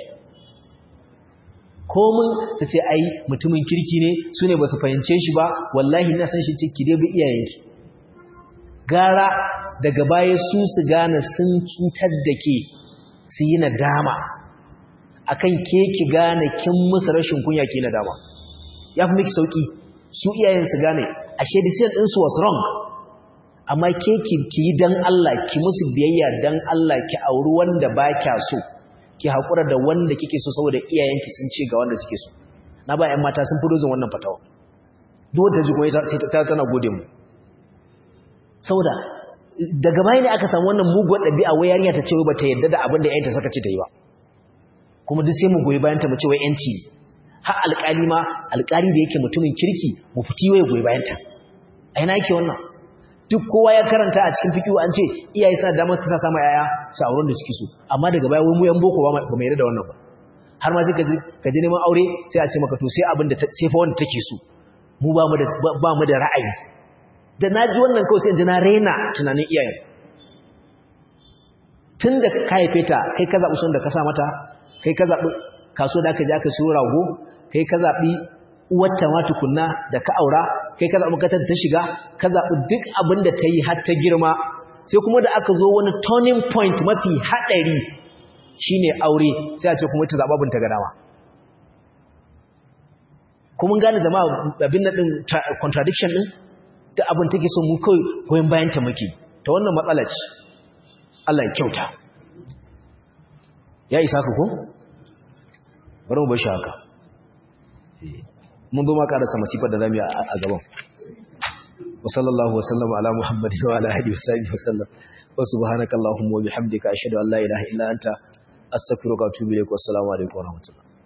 komin ta ce ai mutumin kirki ne su ne ba su fahimce shi ba wallahi na san shi ce ki dai bi iyayenki gara daga baya su su gane sun cutar da ke su yi nadama akan ke ki gane kin musu rashin kunya ke nadama ya fi miki sauki su iyayen su gane ashe decision din su was wrong amma ke ki yi dan Allah ki musu biyayya dan Allah ki auri wanda ba kya so ki haƙura da wanda kike so saboda iyayenki sun ce ga wanda suke so na ba 'yan mata sun fi dozin wannan fatawa duk da jigon sai ta tana gode mu saboda daga baya ne aka samu wannan muguwar ɗabi'a wai yarinya ta ce ba ta yadda da abin da 'yanta suka ce ta yi ba kuma duk sai mu goyi bayan ta mu ce wai 'yanci har alƙali ma alƙali da yake mutumin kirki mu fiti wai goyi bayan ta a ina yake wannan duk kowa ya karanta a cikin fikihu an ce iyaye suna damar ta sama yaya su auren da suke so amma daga baya wai mu yan boko ba mai yarda da wannan ba har ma sai ka je neman aure sai a ce maka to sai abin da sai fa wanda take so mu ba mu da ba mu da ra'ayi da naji wannan kawai sai in ji na rena tunanin iyayen tun da ka haife ta kai ka zaɓi son da ka sa mata kai ka zaɓi kaso da aka je aka siyo rago kai ka zaɓi uwarta ma tukunna da ka aura kai ka zaɓi katar ta shiga ka zaɓi duk abin da ta yi har ta girma sai kuma da aka zo wani turning point mafi haɗari shine aure sai a ce kuma ta zaɓa abin ta gadawa kuma gane zama abin na ɗin contradiction ɗin da abin take so mu kawai goyon bayan ta muke ta wannan matsala ce Allah ya kyauta ya isa ka ko bari mu bar shi haka mun zo ma karasa masifar da zamu yi a gaban wa sallallahu wasallam ala muhammadin wa ala alihi wasahbihi wasallam wa subhanakallahumma wa bihamdika ashhadu an la ilaha illa anta astaghfiruka wa atubu ilaik wa assalamu alaikum wa rahmatullah